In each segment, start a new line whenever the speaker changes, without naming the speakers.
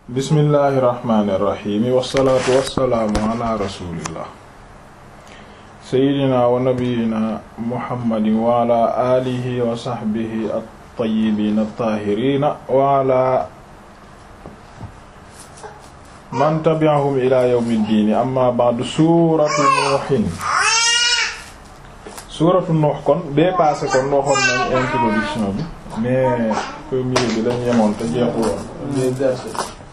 bismillahi irrahmani irrahimi wassalaatu wassalaamu ala rasulillah seydina wa nabiyina muhammadin wa ala alihi wa sahbihi at-tayyibin at-tahirina wa ala man tabi'ahum ila yawmi ddin amma ba'du suratu nuuhin suratu nuux kon bee passé kon waxoon nañ introduction bi mais premier bi dañ yemoon te jeexuloon les versets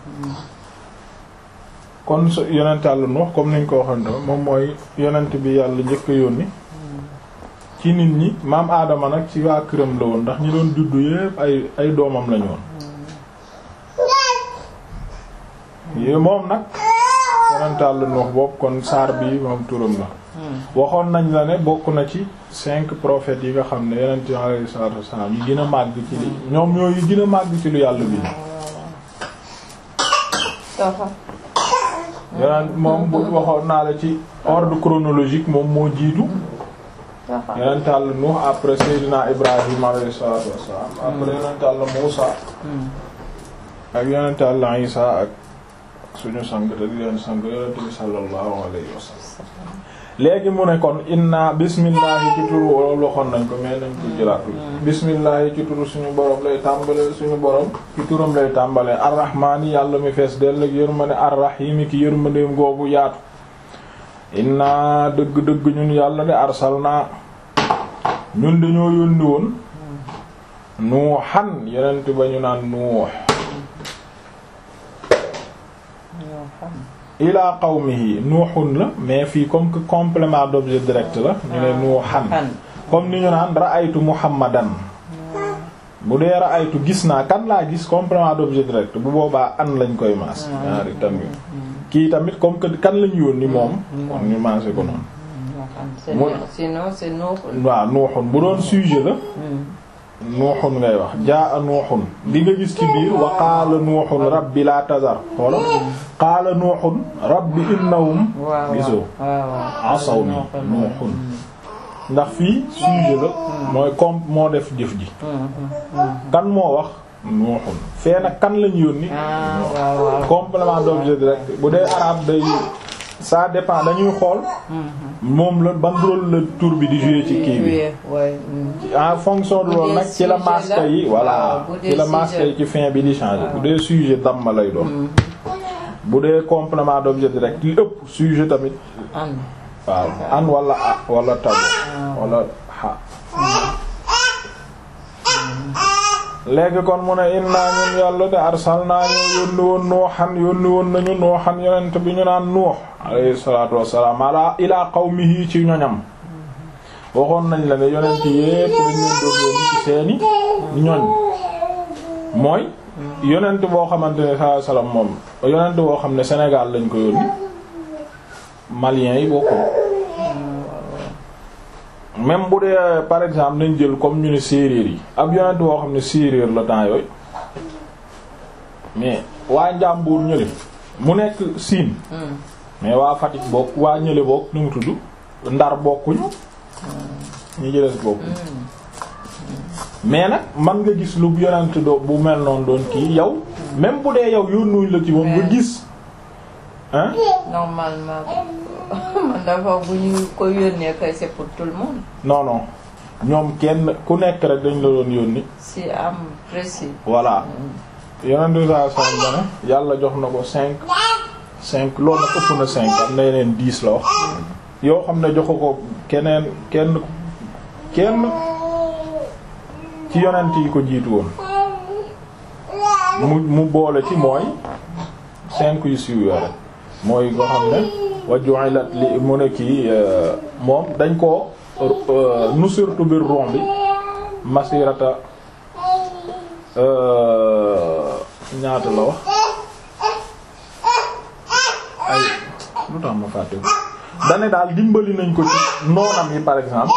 kon su yonent Yàlla Nuux comme niñ ko waxoon tamit moom mooy yonent bi yàlla njëkk a yónni ci nit ñi maam aadama nag ci waa këram la woon ndax ñi doon juddu yépp ay ay doomam lañu woon yi moom nag yonent Yàlla Nuux boobu kon saar bi moom turam la waxoon nañ la ne bokk na ci cinq prophètes yi nga xam ne yonent alayhi salaatu wassalaam yi gën a màgg ci li ñoom ñoo yi gën a màgg ci lu yàlla bi yonent moom bu waxoon naa la ci ordre chronologique moom moo jiitu yonent Yàlla Nuux après Seydina Ibrahim alayhi salaatu wassalaam après yonent Yàlla Muusa ak yonent Yàlla Isa ak suñu sang te di leen sang yonent bi sallallahu alayhi wa sallam léegi mu ne kon inna bismillahi ci turu wolof waxoon nañ ko mais nañ ko jëlaat bismillahi ci turu suñu borom lay tàmbale suñu borom ci turam lay tàmbale arrahmaani yàlla mi fees dell ak yërmande arrahimi ki yërmandeem googu yaatu inna dëgg-dëgg ñun yàlla de arsalna ñun dañoo yónni woon nuuxan yonent ba ñu naan nuux ila qawmihi nuuxun la mais fii comme que complément d'objet direct la ñu ne nuuxan comme ni ñu naan ra'aytu muhammadan bu dee ra'aytu gis naa kan laa gis complément d'objet direct bu boobaa an lañ koy maas ñaari tamit kii tamit comme que kan lañu yónni moom kon ñu maase ko noonu
sinon c'est nuuxun
waaw nuuxun bu doon sujet la nuuxun ngay wax jaa nuuxun di nga gis ci biir wa qaala nuuxun rabbi laa tazar xoola qaala nuuxun rabbi innahum gisoo asaw ni nuuxun ndax fii sujet la mooy comme moo def jëf ji kan moo wax nuuxun fee nag kan lañu yónni complément d'objet direct bu dee arabe day ça dépend dañuy xool moom la ban rôle la tour bi di jouer ci kii bi en fonction de loolu nag ci la masque yi voilà ci la masque yi ci fin bi di changer bu dee sujet damma lay doon bu dee complément d'objet direct li ëpp sujet tamit waaw an wala a wala tabu wala xa léegi kon mu ne innaa ñun yàlla de arsalnaa ñu yónni woon nuuxan yónni woon nañu nuuxan yonent bi ñu naan nuux alayhi salaatu wassalaam ala ilaa qawmihi ci ñoñam waxoon nañ la ne yonent yépp dañ leen doon yónni ci seeni ñoñ mooy yonent boo xamante ne sallallahu alayhi wasallam moom yonent boo xam ne Sénégal lañ ko yónni maliens yi bokkul même bu dee par exemple nañ jël comme ñu ne séeréer yi ab yonent boo xam ne séeréer la temps yooyu mais waa Njàmbur ñële mu nekk Siin mais waa Fatick bokk waa ñële bokk nu mu tudd Ndar bokkuñu ñi ci des bokkuñu mais nag man nga gis lu yonent do bu mel noonu doon kii yow même bu dee yow yónnuñ la ci moom nga gis hein
normalement man dafa bu ñu ko yónnee kay c'est pour tout le monde.
non non ñoom kenn ku nekk rek dañ la doon yónni.
si am précis.
voilà yonent bi saa saa ne yàlla jox na ko cinq cinq loolu nag ëpp na cinq am na yeneen dix la wax yoo xam ne joxu ko keneen kenn kenn ci yonent yi ko jiitu woon mu mu boole ci mooy cinq yu siiw yore mooy nga xam ne wa ju'ilat li mu ne kii moom dañ ko nusirtu bir rom bi masirata ñaata la wax ay lu tax ma fàtte ko dane daal dimbali nañ ko ci noonam yi par exemple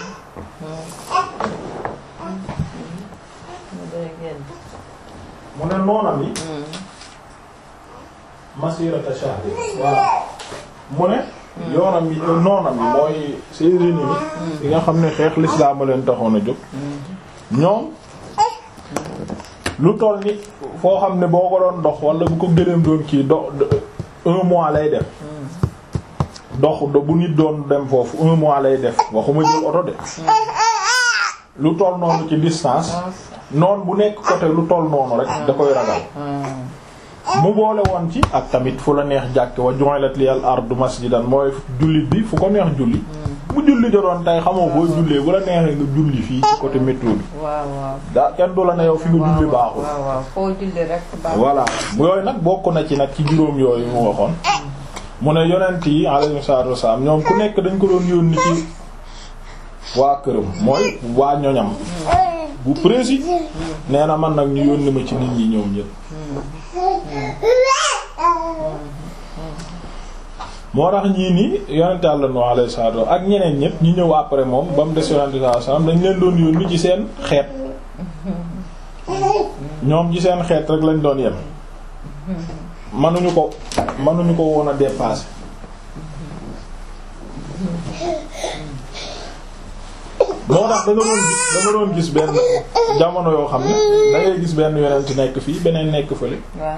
mu ne noonam yi masirata shahri voilà mu ne yoonam yi noonam yi mooy ses ennemis yi nga xam ne xeex l'islam leen taxoon a jóg ñoom lu toll ni foo xam ne boo ko doon dox wala bu ko gëléem doon kii do un mois lay def dox do bu nit doon dem foofu un mois lay def waxuma jël oto de lu toll noonu ci distance noonu bu nekk côté lu toll noonu rek da koy ragal mu boole woon ci ak tamit fu la neex jàkke wa ju'ilat liyal ardu masjidan mooy jullit bi fu ko neex julli bu julli jotoon tey xamoo booy jullee bu la neexee nga julli fii ci côté métro bi
waaw waaw
daa kenn du la ne yow fi nga julli baaxul
waaw waaw foo julli rek baaxul
voilà yooyu nag bokk na ci nag ci juróom yooyu mu waxoon mu ne yonent yi alayhi salaatu wassalaam ñoom ku nekk dañ ko doon yónni ci waa këram mooy waa ñoñam bu précis nee na man nag ñu yónni ma ci nit ñi ñoom ñëpp moo tax ñii nii yonent Yàlla Nuh alayhi salaatu wa ak ñeneen ñëpp ñi ñëw après moom ba mu des yonent sallallahu alayhi wasallam dañ leen doon yónni ci seen xeet ñoom ci seen xeet rek lañ doon yem manuñu ko manuñu ko woon a dépasser moo tax da nga doon gis da nga doon gis benn jamono yoo xam ne da ngay gis benn yonent nekk fii beneen nekk fële
waaw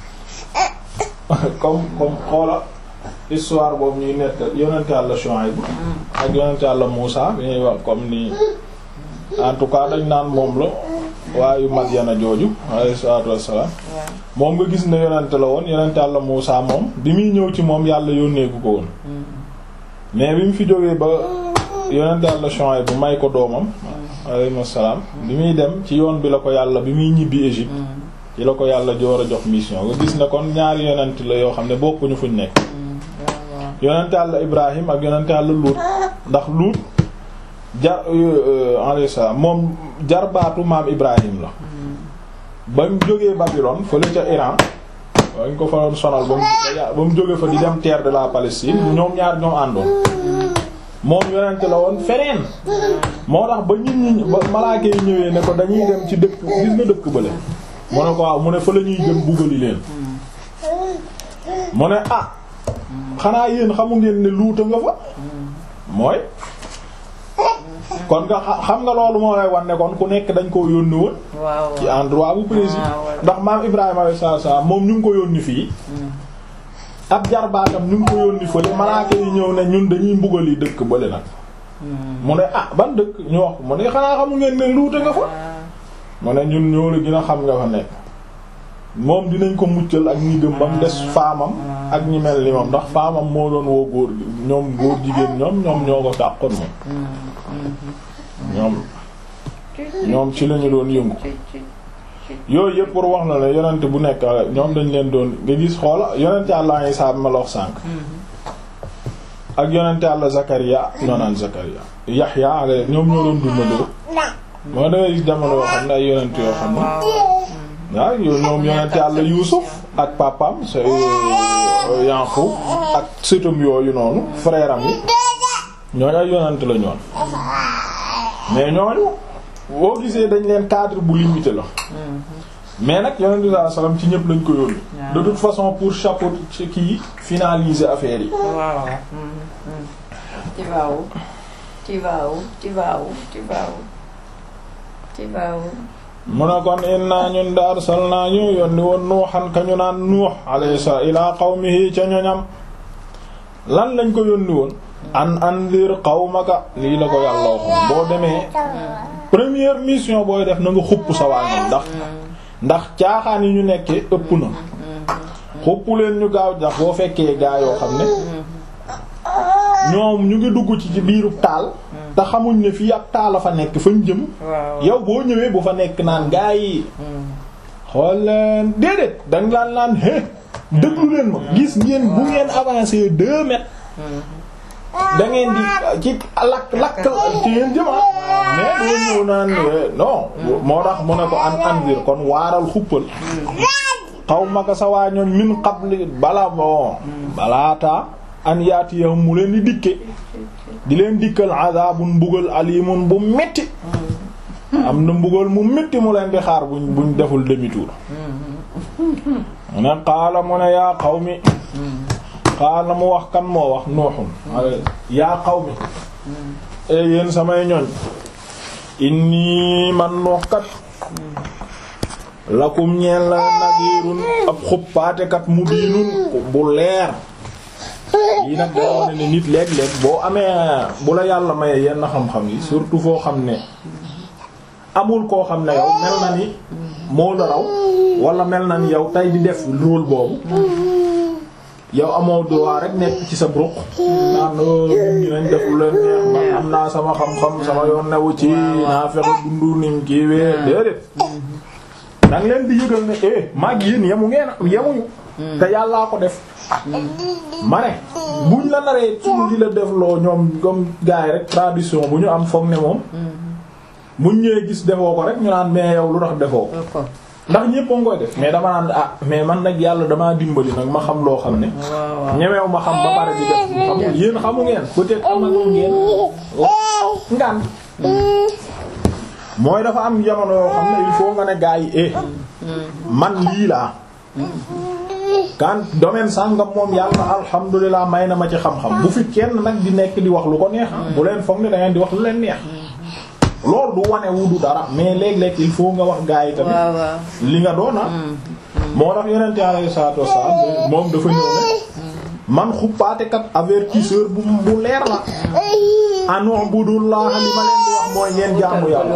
comme comme xoola histoire boobu ñuy nett yonent Yàlla Shuayb ak yonent Yàlla Muusa bi ñuy wax comme ni en tout cas dañ naan moom la waayu Madyana jooju alayhi salaatu wassalaam
waaw
moom nga gis ne yonent la woon yonent Yàlla Muusa moom bi muy ñëw ci moom yàlla yónneeku ko woon mais bi mu fi jógee ba yonent Yàlla Shuayb bu may ko doomam alayhi salaam bi muy dem ci yoon bi la ko yàlla bi muy ñibbi Égypte ci la ko yàlla joor a jox mission nga gis ne kon ñaari yonent la yoo xam ne bokkuñu fuñ nekk yonent Yàlla Ibrahim ak yonent Yàlla Luut ndax Luut jar alayhi salaam moom jarbaatu maam Ibrahim la ba mu jógee Babylone fële ca Iran wañ ko fa doon sonal ba mu ba mu jógee fa di dem terre de la Palestine ñoom ñaar ñoo àndoon moom yonent la woon feneen moo tax ba nit ñi ba malaaka yi ñëwee ne ko dañuy dem ci dëkk gis nga dëkk bële mu ne ko waaw mu ne fa la ñuy jëm buggali leen mu ne ah xanaa yéen xamu ngeen ne luuta nga fa mooy kon nga xam nga loolu moo lay wan ne kon ku nekk dañ koo yónni woon
waaw
ci endroit bu précis
Ah, ouais.
ndax maam Ibrahima alayhi salaatu salaam moom ñu ngi ko yónni fii ab jarbaatam ñu ngi ko yónni fële malaaka yi ñëw ne ñun dañuy mbugal yi dëkk bële nag mu ne ah ban dëkk ñu wax ko mu ne xanaa xamu ngeen ne luuta nga fa mu ne ñun ñoo la gën a xam nga fa nekk moom dinañ ko muccal ak ñi gëm ba mu des faamam ak ñi mel ni moom ndax faamam moo doon woo góor ñoom góor jigéen ñoom ñoom ñoo ko dàqoon moom ñoom ñoom ci lañu doon yëngu yooyu yëpp pour wax na ne yonent bu nekk ñoom dañ leen doon nga gis xoola yonent Yàlla Isaa ma la wax sànk ak yonent Yàlla Zakariya ñoo naan Zakariya Yaxya ak ñoom ñoo doon dundandoo moo dangay gis jamono yoo xam ne ay yonent yoo xam ne waaw yow ñoom yonent Yàlla Yuusuf ak papaam c'est Yaqub ak sëtam yooyu noonu frère am yi ñooñu ay yonent la ñoon mais ñooñu boo gisee dañ leen cadre bu limité la mais nag yonent bi sallallahu alayhi wasallam ci ñëpp lañ ko yónni de toute façon pour chapeau ci kii finaliser affaire yi
waaw ci waaw ci waaw ci waaw ci waaw ci waaw
mu ne kon inna ñun da arsalnaa ñu yónni woon nuuxan ka ñu naan nuux alayhi salaam ilaa qawmihi ca ñoñam lan lañ ko yónni woon an andir qawmaka lii la ko yàlla waxoon boo demee première mission booy def na nga xupp sa waa ñoom ndax ndax caaxaan yi ñu nekkee ëpp na xupp leen ñu gaaw ndax boo fekkee gaa yoo xam ne ñoom ñu ngi dugg ci ci biiru taal te xamuñ ne fii ab taal a fa nekk fañ jëm
waaw
yow boo ñëwee bu fa nekk naan gaa yi xool leen déedéet danga laan naan hé déglu leen ma gis ngeen bu ngeen avancé deux mètres da ngeen di ci lakk lakk ci ngeen jëma mais doo ñëw naan non moo tax mu ne ko an andir kon waaral xuppal xaw maka sa waa ñoon min qabli bala bon balaata an yaatiyahum mu leen di dikke di leen dikkal azabun mbugal alimun bu metti am na mbugal mu metti mu leen di xaar buñ buñ deful demi-tour mu ne qaala mu ne yaa qawmi qaala mu wax kan moo wax nuuxun yaa qawmi e yéen samay ñoñ inni man nuux kat lakum ñeel la nadirun ab xuppaatekat mu diinun bu leer yi nag day wane ne nit léeg-léeg boo amee bu la yàlla maye yenn xam-xam yi surtout foo xam ne amul koo xam ne yow mel na ni moo la raw wala mel na ni yow tey di def rôle boobu yow amoo droit rek nekk ci sa bruq naan nit ñi nañ def lu leen neex man am naa sama xam-xam sama yoon newu ci naa fexe dundu nim kiiwee déedéet danga leen di yëgal ne eh maag yéen yemu ngeen yemuñu te yàllaa ko def ma ne buñ la naree suñu di la def loo ñoom comme gars yi rek tradition bu ñu am foog ne moom buñ ñëwee gis defoo ko rek ñu naan mais yow lu tax defoo ko ndax ñépp a ngi koy def mais dama naan ah mais man nag yàlla damaa dimbali nag ma xam loo xam ne ñemeew ma xam ba pare di def xamul yéen xamu ngeen peut-être amal ngeen ngaan mooy dafa am jamono yoo xam ne il faut nga ne gars yi eh man lii laa kan domaine sàngam moom yàlla alhamdulilah may na ma ci xam-xam bu fi kenn nag di nekk di wax lu ko neex bu leen foog ne da ngeen di wax lu leen neex loolu du wane wu du dara mais léeg-léeg il faut nga wax gaa yi tamit li nga doona moo tax yonent alayhi salaatu wassalaam moom dafa ñëw ne man xuppaatekat avertisseur bu bu leer la anu budullah li ma leen di wax mooy ngeen jaamu yàlla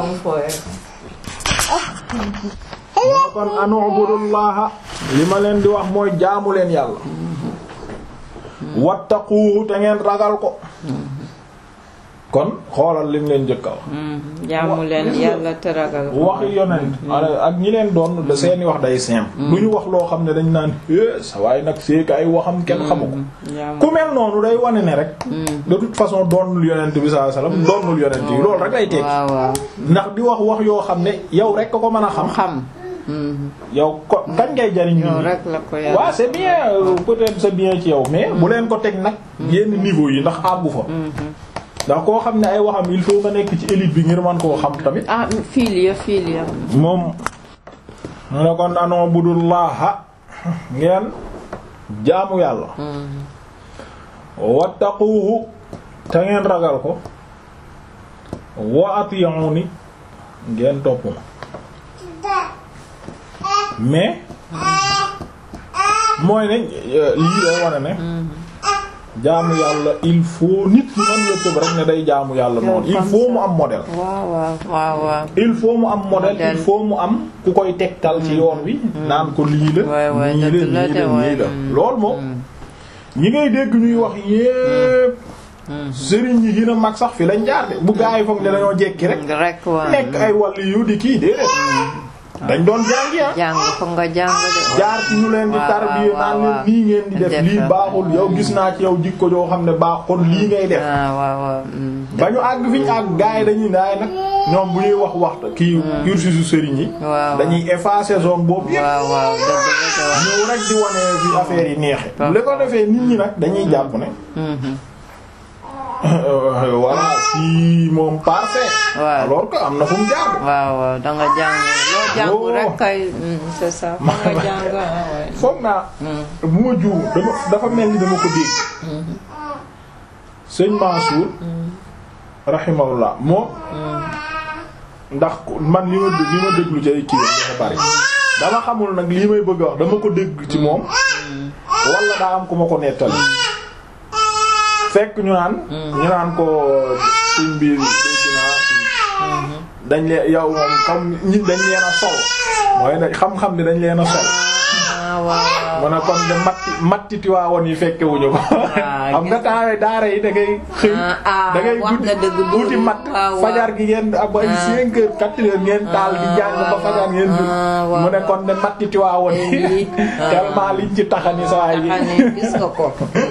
moo kon anu budullah li ma leen di wax mooy jaamu leen yàlla wattaquhu te ngeen ragal ko kon xoolal lim leen njëkka wax
jaamu leen yàlla te ragal ko
waxi yonent ak ñi leen doon da seeni wax day simple du ñu wax loo xam ne dañ naan é sa waaye nag seeka ay waxam kenn xamu ko ku mel noonu day wane ne rek de toute façon doonul yonent bi sallallahu alayhi wasallam doonul yonent yi loolu rek lay tekki ndax di wax wax yoo xam ne yow rek ko mën a xam
xam
yow ko kañ ngay jariñ nit
rek la ko
ñi waaw c'est bien peut-être c'est bien ci yow mais bu leen ko teg nag yenn niveau yi ndax àggu fa ndax koo xam ne ay waxam il faut nga nekk ci élite bi ngir man koo xam tamit.
ah filia filia.
moom mu ne kon anoo budullaha ngeen jaamu yàlla. wattaquhu te ngeen ragal ko. wa ati'uni ngeen topp ma. mais. mooy ne lii day wane ne. jaamu yàlla il faut nit ki man yëpp rek ne day jaamu yàlla noonu il faut mu am modèle.
waaw waaw waaw waaw.
il faut mu am modèle il faut mu am ku koy tegtal ci yoon wi. naan ko lii la. nii la nii la nii la loolu moom. ñi ngay dégg ñuy wax yépp. sëriñ yi gën a mag sax fi lañ jaar de bu gaa yi foog ne dañoo jekki rek.
rek waaw
nekk ay wàll yu di kii déedéet. dañ doon jàngi ah.
jàng foog nga jàng de.
jaar ci ñu leen di tarbiya naan leen nii ngeen di def lii baaxul yow gis naa ci yow jikko joo xam ne baax kon lii ngay def.
waaw waaw.
ba ñu àgg fi ñu àgg gars yi dañuy daay nag ñoom bu ñuy wax waxta kii cursusu sëriñ yi.
waaw
dañuy effacer zone boobu yëpp.
waaw waaw dëgg la
ñëw rek di wane fi affaire yi neexe li ko defee nit ñi nag dañuy jàpp ne. voilà si moom parfait.
waaw
alors que am na fu mu jaar.
waaw waaw da nga jàng loo jàng rek kay c'est ça fa nga jàng
foog naa. bu ma juum dama dafa mel ni dama ko dégg. sëñ Mansour. rahimahullah moom. ndax man li ma li ma déglu ci ay kii dafa bari. dama xamul nag lii may bëgg a wax dama ko dégg ci moom. wala daa am ku ma ko nettali. fekk ñu naan. ñu naan ko suñ biir dégg naa dañ leen yow moom comme ñi dañ leen a sol. mooy ne xam-xam ni dañ leen a sol.
waaw
mu ne kon de matti matti tiwaawoon yi fekke wuñu ko. xam nga taawee daara yi da ngay xëy. da ngay guddi guddi matt fajar gi ngeen ab ay 5 heures 4 heures ngeen taal di jàng ba fajar ngeen jur. mu ne kon de matti tiwaawoon yi. tellement liñ ci taxani saa yi.
gis nga ko.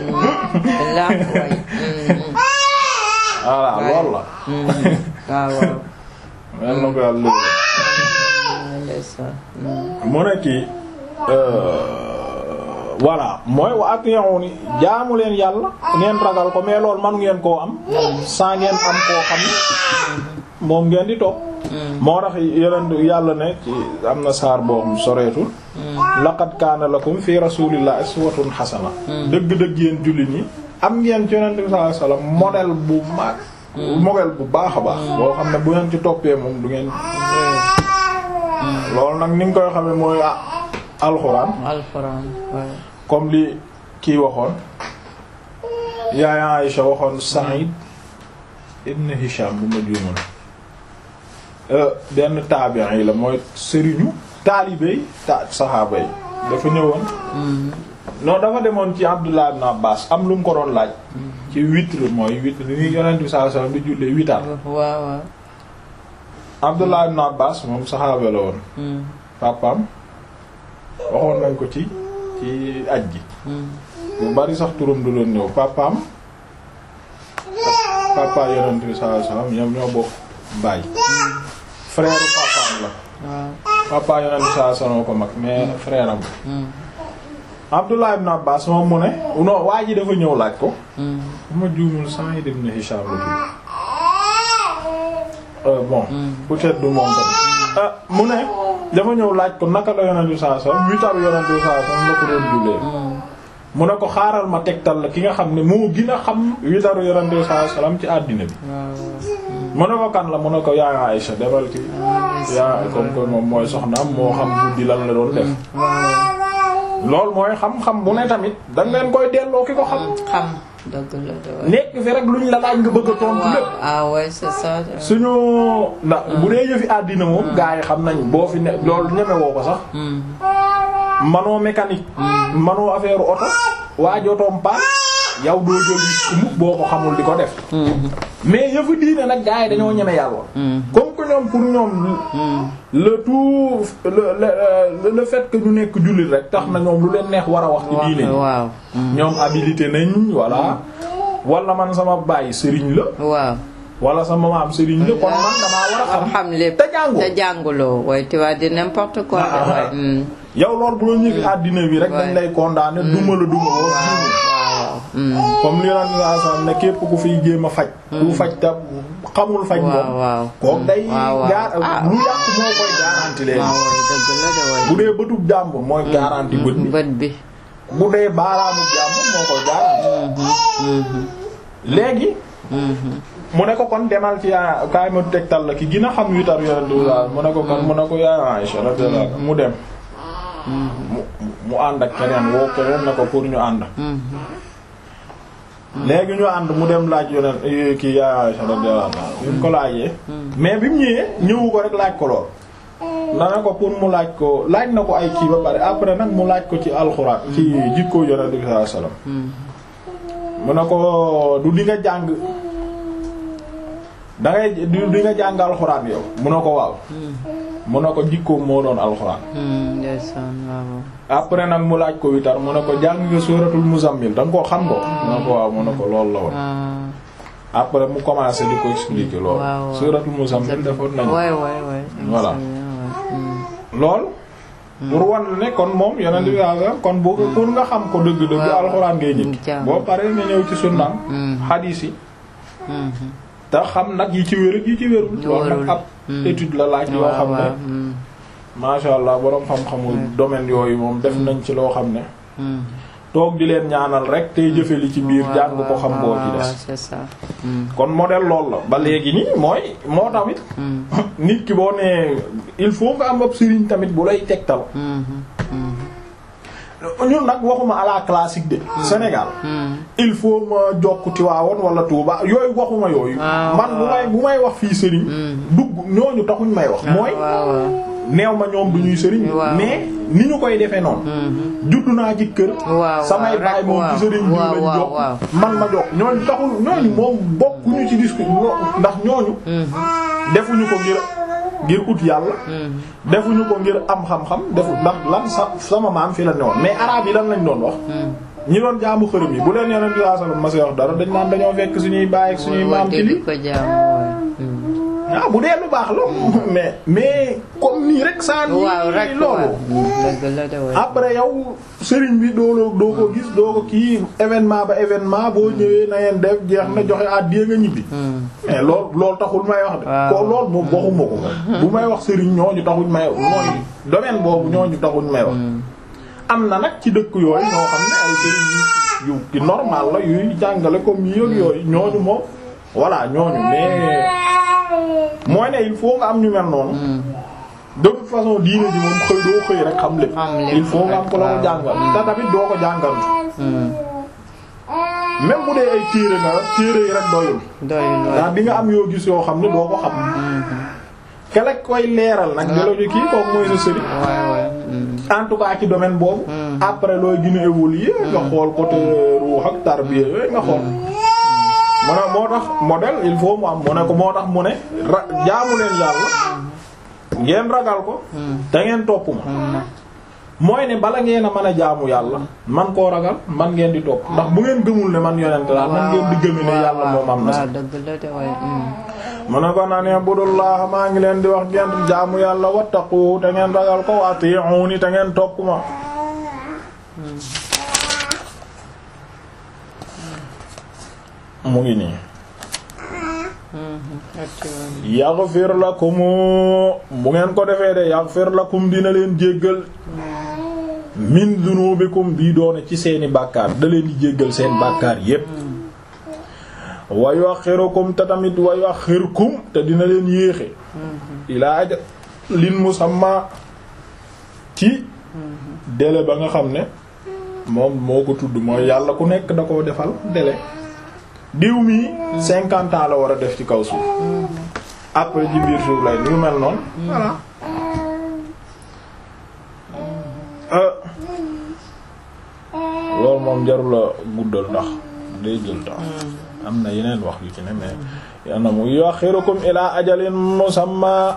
voilà loolu la.
waaw waaw.
mel na ko yàlla mu ne kii. voilà mooy wa ati'uni jaamu leen yàlla ngeen ragal ko mais loolu manu ngeen koo am sans ngeen am koo xam moom ngeen di topp moo tax yeneen yàlla ne ci am na saar boobu soreetul laqad kaana lakum fi rasulillahi uswatun hasana dëgg-dëgg yéen jullit ñi am ngeen ci yonent bi sallallahu alayhi wasallam modèle bu mag modèle bu baax a baax boo xam ne bu ngeen ci toppee moom du ngeen loolu nag ni nga koy xamee mooy ah alxuraan
alxuraan waaye
comme li kii waxoon yaay Aïcha waxoon Sa'id ibn Hisham bu ma juumal benn taabi'i yi la mooy sëriñu taalibe yi ta saxaaba yi dafa ñëwoon non dafa demoon ci Abdullah ibn Abbas am lu mu ko doon laaj ci witr mooy witr ni yonent bi sallallahu alayhi wasallam di jullee witar
waaw waaw
Abdullah ibn Abbas moom saxaaba la woon papaam waxoon nañ ko ci ci aj gi bu bari sax turam du doon ñëw papaam papa yonent bi sallallahu alayhi wasallam ñoom ñoo bokk baay frère papaam la
waaw
papa yonent bi sallallahu alayhi wasallam ko mag mais frère am Abdullah ibn Abbas moom mu ne non waa ji dafa ñëw laaj ko bu ma juumul Sa'id ibn Hisham la tudd Euh, bon peut-être du moom tamit ah mu ne dafa ñëw laaj ko naka la yonent bi sallallahu alayhi wasallam witaru yonent bi sallallahu alayhi wasallam la ko doon jullee mu ne ko xaaral ma tegtal la ki nga xam ne moo gën a xam witaru yonent bi sallallahu alayhi wasallam ci àddina bi mu ne ko kan la mu ne ko yaa Aïcha demal ci yaa comme que moom mooy soxnaam moo xam guddi lan la doon def loolu mooy xam-xam bu ne tamit danga leen koy delloo ki ko xam
xam dëgg la de waaye
nekk fi rek luñ la laaj nga bëgg a tontu lépp
ah ouais c'est ça
suñu ndax bu dee yëfi àddina moom gaa yi xam nañ boo fi ne loolu ñeme woo ko sax manoo mécanique manoo affaire oto waa jotoom paan yow doo jël risque mukk boo ko xamul di ko def mais yëfu diine nag gaa yi dañoo ñeme yàlla comme que ñoom pour ñoom le tout le le le fait que ñu nekk jullit rek tax na ñoom lu leen neex war a wax ci diine
waaw
ñoom habilité nañ voilà wala man sama baay sëriñ la
waaw
wala sama maam sëriñ la kon man damaa war a xam
xam lépp
te jàngoo
te jànguloo waaye tu vas dire n'importe quoi de
Ah,
waaye hmm.
yow loolu bu la ñëfi àddina bi rek dañ lay condamné duma la duma woo
waaw waaw hmm.
comme li yonent sallallahu alayhi wasallam ne képp ku fiy jéem a faj ku faj ta xamul faj moom
waaw waaw
kook day
waaw waaw.
gaar
Ah.
lu yàqu moo koy garanti leen
waaw waaye dëgg la de waaye
bu dee bëtub jàmbur mooy garanti bët bi
bët bi
bu dee baaraamu jàmbur moo koy garanti léegi mu ne ko kon demal ci yaa kaay ma tegtal la ki gën a xam witar yonent bi sallallahu mu ne ko kon mu ne ko yaa Aïcha radiyallahu anha mu dem mu mu ànd ak keneen woo keneen ne ko pour ñu ànd léegi ñu ànd mu dem laaj yonent kii yaa Aïcha radiyallahu anha bi mu ko laajee mais bi mu ñëwee ñëwu ko rek laaj ko lool na ne ko pour mu laaj ko laaj na ko ay kii ba pare après nag mu laaj ko ci alxuraan ci jikko yonent bi sallallahu alayhi wasallam mu ne ko du di nga jàng dangay du di nga jàng alxuraan yow mu ne ko waaw mu ne ko jikkoom moo doon alxuraan
Hmm, ndeysaan waaw
après nag mu laaj ko witar mu ne ko jàng nga suuratul muzammil da nga koo xam ko mu ne ko waaw mu ne ko loolu la woon
ah
après mu commencé di ko expliquer loolu
waaw, waaw.
suuratul muzammil defoon nañu
waay waay waay
Voilà. lool pour wan la ne kon moom yonent bi sallallahu alayhi wasallam kon boo ko pour nga xam ko dëgg-dëgg
Waaw.
alxuraan ngay jëkk
Jàng.
boo paree nga ñëw ci sunnaam
Hmm.
xadiis yi te xam nag yi ci wér ak yi ci wérul loolu nag
Wérul.
ab
Hmm.
étude la laaj yoo xam ne masha Allah boroom xam-xamul domaine yooyu moom def nañ ci loo xam ne toog di leen ñaanal rek tey jëfe li ci biir jàng ko xam boo ci des
c'est ça Hmm.
kon modèle loolu la ba léegi nii mooy moo tamit
Hmm.
nit ki boo nee il faut nga am ab sëriñ tamit bu lay tegtal
Hmm. Hmm.
ñun nag waxuma à la classique de Sénégal
Hmm.
il faut ma jokk Tiwaawoon wala Touba yooyu waxuma yooyu
Ah,
man bu may bu may wax fii sëriñ dugg ñooñu taxuñ may wax mooy
waaw waaw
neew ma ñoom du ñuy sëriñ
Waaw.
mais ni ñu koy defee noonu
Hmm.
juddu naa ci kër
waaw
samay
waaw,
baay
rek
moom
waaw.
ci sëriñ bi
waaw
lañ
waaw
jokk
waaw.
man ma jokk ñooñu taxul ñooñu moom bokkuñu ci discours ñoo- ndax ñooñu
Hmm.
defuñu ko ngir ngir ut yàlla
Hmm.
defuñu ko ngir am xam-xam defu ndax lan sa sama maam fi la newoon mais arabe yi lan lañ doon wax ñi doon jaamu xërëm yi bu leen yeneen sallallahu alayhi wasallam ma say wax dara dañ naan dañoo fekk suñuy baay ak suñuy maam ci li
ko jaam waay. Hmm.
ah bu dee lu baax la mais mais comme nii rek saa nii
waaw rek
loolu
waaw. dëgg la de waay.
après yow sëriñ bi doo la doo ko gis doo ko kii événement ba événement boo ñëwee na ngeen def jeex na joxe àddiya nga ñibbi
Hmm.
mais loolu loolu taxul may wax de
Waaw.
ko loolu moom waxuma ko moom bu may wax sëriñ ñooñu taxuñ may mooy domaine boobu ñooñu taxuñ may wax am na nag ci dëkk yooyu ñoo xam ne ay sëriñ yu yu ki normal la yuy jàngale comme yi ak yooyu ñooñu moom voilà ñooñu mais mooy ne il faut nga am ñu mel noonu de toute façon diine ji moom xëy doo xëy rek xam lépp
Xam lépp,
il faut nga am ko la ko
waaw.
jàngal te tamit doo ko jàngal
Hmm.
même bu dee ay téere nga téere yi rek doyul
doyul
ndax
waay.
di nga am yoo gis yoo xam ne doo ko xam kele koy leeral nag di la ñu kii kooku mooy sa sëriñ
waay waay. Hmm.
en tout cas ci domaine boobu après looy gën a évoluer nga xool côté ruux ak tarbiya yooyu nga xool mu ne moo tax modèle il faut mu am mu ne ko moo tax mu ne ra jaamu leen yàlla ngeen ragal ko te ngeen topp ma mooy ne bala ngeen a mën a jaamu yàlla man koo ragal man ngeen di topp ndax bu ngeen gëmul ne man yonent laa man ngeen di gëmi ne yàlla moom am na
waaw
sax
dëgg la de waay. Hmm.
mu ne ko naan budullah maa ngi leen di wax ngeen jaamu yàlla wattaqu te ngeen ragal ko wa ati'uni te ngeen topp ma mu ngi nii
Hmm. atti woon.
yaghfir lakum bu ngeen ko defee de yaghfir lakum dina leen jéggal min dunubikum bii doone ci seeni bàkkaar da leen di jéggal seen bàkkaar yépp wa yuakhirukum te tamit wa yuakhirkum te dina leen yéexe ilaa aja lin musamma ci délai ba nga xam ne moom moo ko tudd mooy yàlla ku nekk da koo defal délai diw mi cinquante ans la war a def ci kaw suuf après ci biir suuf lay ñu mel noonu voilà Euh, loolu moom jarul la guddal ndax day jël temps am na yeneen wax yu ci ne mais yana mu yuakhirukum ila ajalin musamma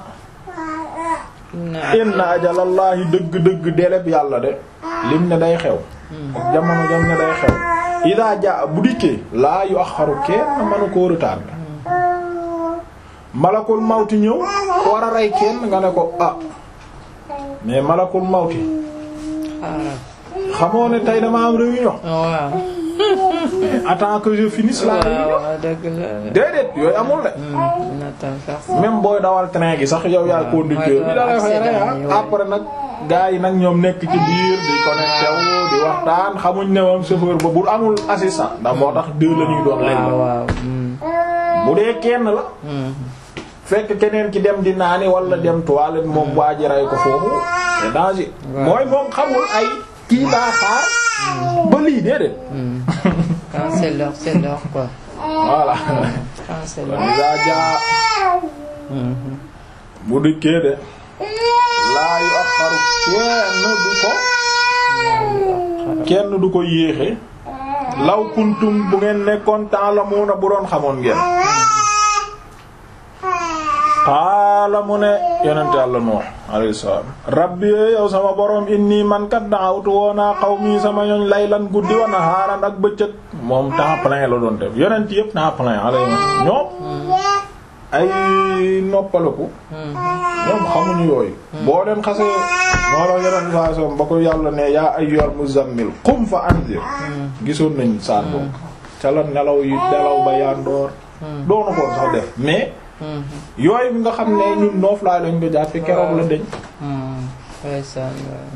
inna ajalallahi dëgg-dëgg deleb yàlla de lim ne day xew ak jamono jam ne day xew ida ja bu dikkee laa yu axaru kenn manu koo retardé malakul mawti ñëw war a rey kenn nga ne ko ah mais malakul mawti
xaaral.
xamoo ne tey dama am réunion
waaw.
attends que je finisse la réunion
waaw dëgg la.
déedéet yooyu amul de
Hmm. Nathan Fersen.
même booy dawal train gi sax yow yaay conducteur bi da lay fay rey ah après nag gars yi nag ñoom nekk ci biir di connecté wu di waxtaan xamuñ ne moom chauffeur ba bu amul assistant ndax moo tax deux la ñuy doon léegi
waaw waaw. Hmm.
bu dee kenn la
Hmm.
fekk keneen ki dem di naani wala dem toilette moom waa ji rey ko foofu c'est danger
Ouais.
mooy moom xamul ay kii daa xaar ba lii déedéet
Hmm. Quand c'est l'heure, c'est l'heure quoi.
voilà
Quand c'est
kon
l'heure.
daa jaa
Hmm.
bu dikkee de laa yu ak xaru kenn du ko kenn du ko yéexe law kuntum bu ngeen nekkoon ta'lamuna bu doon xamoon ngeen qaala mu ne yonent Yàlla Nuux alayhi salaam rabbi yow sama borom inni man kat da'awtu woonaa qawmi sama ñoñ laylan guddi wa nahaaran ak bëccëg moom temps plein la doon def yonent yépp temps plein alayhi ñoom ay noppaliku
Hmm.
ñoom xamuñu yooyu boo leen xasee moo la yeneen saa soom ba ko yàlla ne yaa ayyuhal muzammil qum fa anzir gisoon nañ saar boobu ca la nelaw yi nelaw ba yandoor doonu koon sax def mais
Hmm.
yooyu bi nga xam ne ñun noof laa lañ ko jàppe keroog la deñ
Hmm. ndeysaan waay.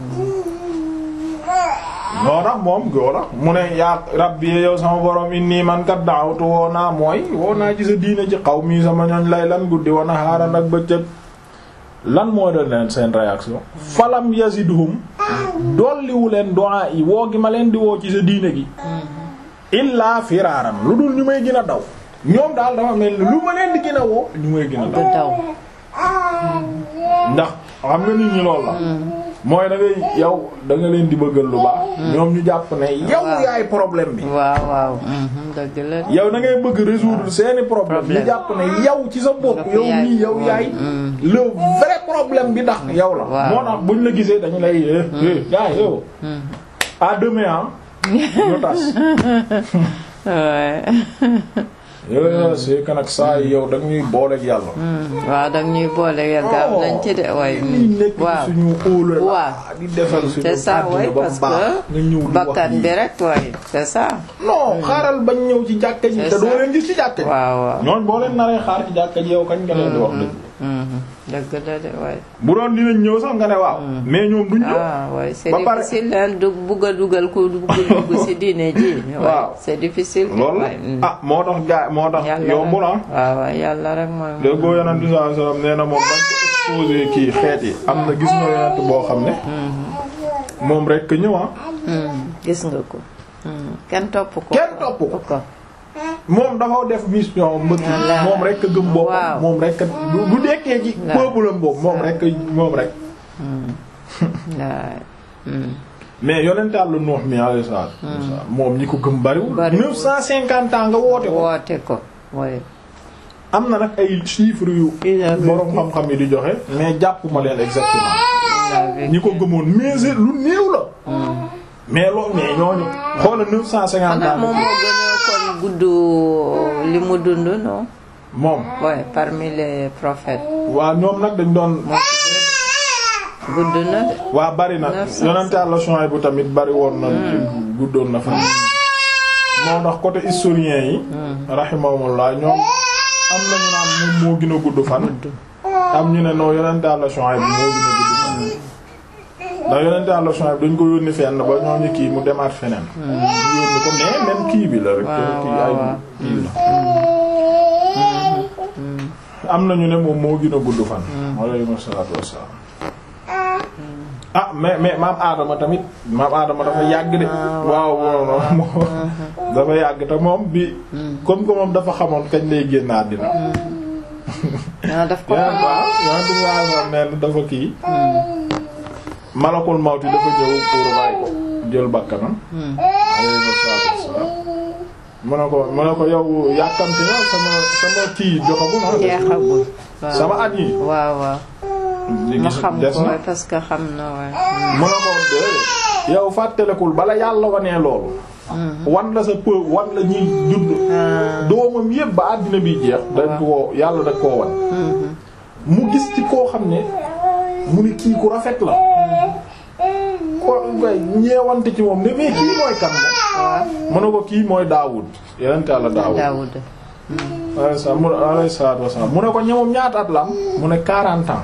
noo tax moom goola mu ne yaa rabbi yow sama borom inni man kat daawtu woo naa mooy woo naa ci sa diine ci xaw mii sama ñooñ lay lan guddi wana xaaran ak bëccëg lan mooy doon leen seen réaction falam yazidhum dolliwu leen du'a yi woo gi ma leen di woo ci sa diine gi illaa firaaran lu dul ñu may gën a daw ñoom daal dafa mel ni lu ma leen di gën a woo ñu may gën a
du
daw
daw.
ndax xam nga nit ñi lool la mooy da ngay yow da nga leen di bëggal lu baax ñoom ñu jàpp ne yow
Waaw.
yaay problème bi
waaw waaw. Hmm. dëgg la.
yow da ngay bëgg résoudre seeni problème ñu
Problème.
jàpp ne yow ci sa bopp
Dafa
yow
yaay.
nii yow yaay
Mm.
le vrai problème bi ndax yow la
Waaw.
moo tax buñ la gisee dañu lay eh eh yaay yow
Hmm.
à demain ah ñu tas
Ouais.
yow c'est que nag saa yi yow da ñuy booleeg yàlla
Hmm. waaw da ñuy boole ya gaaw nañ ci de waay.
lii nekk ci
waaw.
suñu óola la
Waaw.
di defal suñu
c'est ça
àddina
waay
ba
parce
baax nga
que
ñëw di wax
bakkan
lii.
bi rek waay c'est ça.
non xaaral bañ ñëw ci jàkka ji
C'est
te doo
ça.
leen gis ci jàkka ji
waaw waaw.
ñooñ boo leen naree xaar ci jàkka ji yow kañ nga leen di wax dëgg
Mhm. dëgg la de waay.
bu doon dinañ ñëw sax nga ne waaw mais ñoom duñ ñëw
ah waay c'est
Ba pare-
difficile hein du bugg a dugal ku bugg a dugg ci diine ji. waay
Waaw.
c'est difficile.
loolu
waay. Hmm.
ah moo tax gaa moo tax
yàlla
yombul ah
rek waaw waaw yàlla rek mooy.
léegi boo yonent bi sallallahu alayhi wasallam nee na moom bañ ko exposé kii xeet yi am na gis nga yonent boo xam ne moom rek ñëw ah
gis nga ko kenn topp ko
kenn topp ko
ko
moom dafa def mission mbëkk
Wallaahi.
moom rek gëm boppam
Waaw.
moom rek bu bu dekkee ci
Waaw.
peuple am boobu moom rek moom rek
waay
mais yonent Yàlla Nuux mi alayhi salaatu wassalaam moom ñi ko gëm bariwul
Bariwul.
950 ans nga woote ko
woote ko way
am na nag ay chiffres yu borom xam-xam yi di joxe mais jàppuma leen exactement ñi ko gëmoon mais c'est lu néew la mais loolu mais ñooñu xoola 950
xanaa
ans
moom moo gën a kon gudd li mu dund non
moom
ouais parmi les prophètes
waa ñoom nag dañ doon
gudd na de
waa bari na
900.
yonent Yàlla Shuayb bu tamit bari woon na guddoon na fa moo ndax côté historien yi rahimahumullah ñoom am nañu naan moom moo gën a gudd fan am ñu ne non yonent Yàlla Shuayb bi moo gën a gudd fan ndax yonent Yàlla Shuayb dañ ko yónni fenn ba ñooñu kii mu demaat feneen ñu yónni ko mais même kii bi la rek
Waaw,
kii ay
waaw,
kii la am nañu ne moom moo gën a gudd fan alayhi salaatu wassalaam ah mais mais maam Adama tamit maam Adama dafa yàgg de waaw waaw moom dafa yàgg te moom bi comme que moom dafa xamoon kañ lay génn àddina
ah daf ko
yaa waaw yaa ngi waaw waaw nee na dafa kii malakul mawti dafa ñëw pour ray ko jël bakkanam alayhi salaatu wassalaam mu ne ko mu ne ko yow yàkkamti na sama sama kii jotagul ah
jeexagul waaw
sama at yi
waaw waaw
li
ma
gis
xam
des
ko
na
waaye parce que xam na waaye
mu ne ko de yow fàttalekul bala yàlla wanee loolu wan la sa peu wan la ñuy judd doomam yépp ba àddina bi jeex dañ ko yàlla da koo wan mu gis ci koo xam ne mu ne kii ku rafet la ko way ñeewante ci moom ne mais kii mooy kan moom
waaw
mu ne ko kii mooy Daawud yeneen yàlla Daawud
Daawuda
alayhi salaam mu ne alayhi salaatu wassalaam mu ne ko ñoom ñaata at la am mu ne 40 ans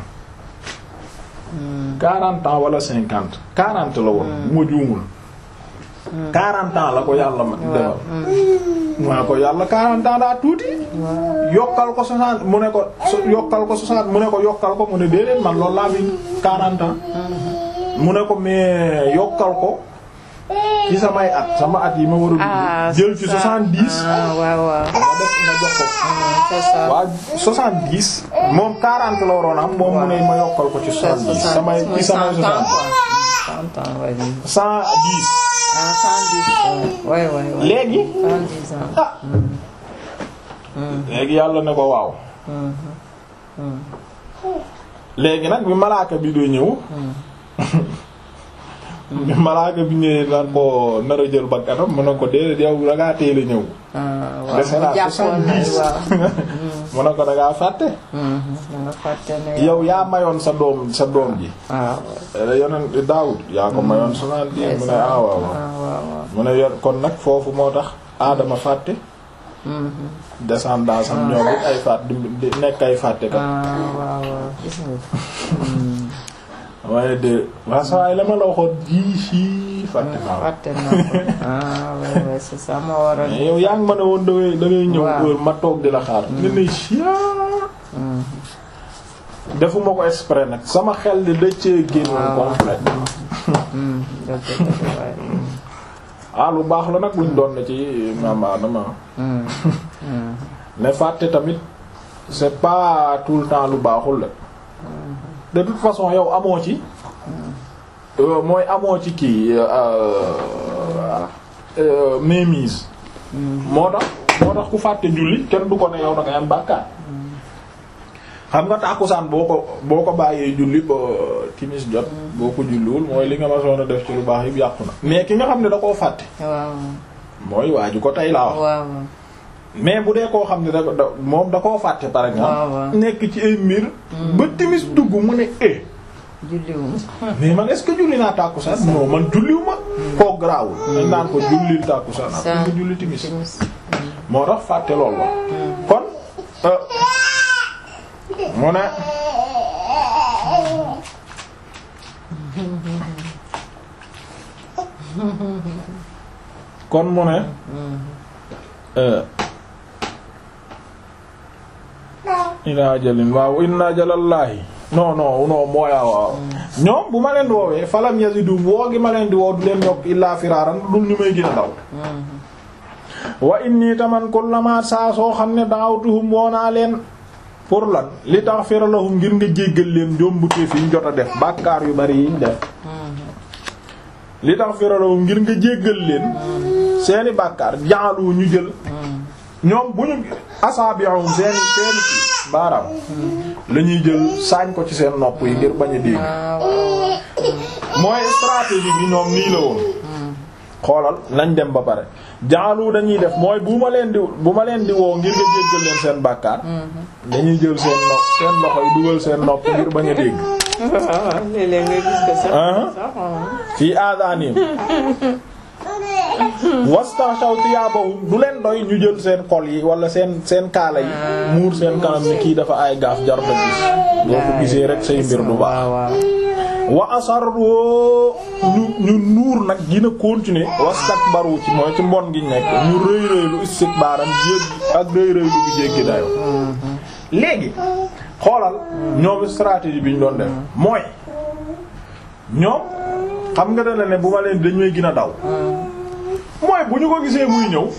40 ans wala 50 40 la woon bu ma juumul 40 ans la ko yàlla ma defal mu ne ko yàlla 40 ans daa tuuti yokkal ko 60 mu ne ko so- yokkal ko 60 mu ne ko yokkal ko mu ne déedéet man loolu laa bi 40 ans mu ne ko mais yokkal ko ci samay at sama at yi ma war
ah
a jël ci
c'est ça.
70
ah waaw waaw
nga def nga jox ko
c'est ça
waa 70 moom 40 la waroon am moom mu ne ma yokkal ko ci 70 samay ci samay 60
cent ans ouais.
110
ah cent dix ouais ouais ouais
léegi
cent dix ans
ah léegi yàlla ne ko waaw léegi nag bi malaaka bi doo ñëw bi malaaka bi ñëwee nar ko nar a jël bakkanam mu ne ko déedéet yow da ngaa teel a ñëw
ah waaw
dese naa
jàppoon na
70
waaw
mu ne ko da ngaa fàtte
da nga fàtte ne
yow yaa mayoon sa doom sa doom ji
waaw
yonent Daawud yaa ko mayoon soixante-dix mu ne ah waaw waaw
ah waaw waaw
mu ne yor kon nag foofu moo tax aadama fàtte descendance am ñoom it ay fàtt di nekk ay fàtte kat
ah waaw waaw gis nga
waaye de waa sawaay la ma la waxoon jii sii fàtte naa
fàtte na ko ah ouais ouais c'est ça moo waral
mais yow yaa ngi ma ne woon da ngay da ngay ñëw
Waaw.
heure ma toog di la xaar nga ne chia defuma ko exprès nag sama xel di dëccee génn
Waaw.
complet
Hmm, dëgg dëgg waay
ah lu baax la nag luñ doon ne ci maam Adama
Hmm, hmm.
ne fàtte tamit c'est pas tout le temps lu baaxul la de toute façon yow amoo ci euh, mooy amoo ci kii euh, euh, mainmise moo tax moo tax ku fàtte julli kenn du ko ne yow da ngay am bàkkaar xam nga tàkkusaan boo ko boo ko bàyyee julli ba timis jot boo ko julliwul mooy li nga ma soon a def ci lu baax yëpp yàqu na mais ki nga xam ne da koo fàtte
waaw
mooy waa ju ko tey laa wax
waaw
mais bu dee koo xam ne da da moom da koo fàtte par
waaw
exemple
waaw
nekk ci ay mbir ba timis dugg mu ne eh
julliwum
mais man est-ce que julli naa tàkkusaan non man julliwu ma koo garaawul dañ naan ko jullil tàkkusaan ak nga julli timis
timis
moo tax fàtte loolu la kon euh, mu ne kon mu ne euh, ila ajalin waaw inna ajalallaahi non non non mooya waaw ñoom bu ma leen di woowee falam yazidu woo gi ma leen di woo du leen yokk illaa firaaran dul ñu may gën a daw wa inni taman kullama saa soo xam ne da'awtuhum woo naa leen pour lan li taghfira lahum ngir nga jéggal leen njombuteef yi ñu jot a def bàkkaar yu bari yi ñu def li taghfira lahum ngir nga jéggal leen seeni bàkkaar jaalu ñu jël ñoom bu ñu asaabi'um seeni seeni ci baaraam la ñuy jël saañ ko ci seen nopp yi ngir bañ a dégg mooy stratégie bi ñoom nii la woon xoolal nañ dem ba pare jaalu dañuy def mooy bu ma leen di bu ma leen di woo ngir nga jéggal leen seen bàkkaar dañuy jël seen nopp seen loxo yi dugal seen nopp ngir bañ a dégg
léeg-léeg nga gis ko sax sax
fii aadanim wastaxaw thiyaabahum du leen doy ñu jël seen kol yi wala seen seen kaala yi muur seen kanam ni kii dafa ay gaaf jar da gis boo ko gisee rek say mbir du baax wa asarru ñu ñu nuur nag dina continuer wastakbaru ci mooy ci mbon gi nekk ñu rëy rëylu istikbaaram jéggi ak rëy rëylu bi jéggi dayo léegi xoolal ñoom stratégie bi ñu doon def mooy ñoom xam nga dana ne bu ma leen dañ may gën a daw mooy bu ñu ko gisee muy ñëw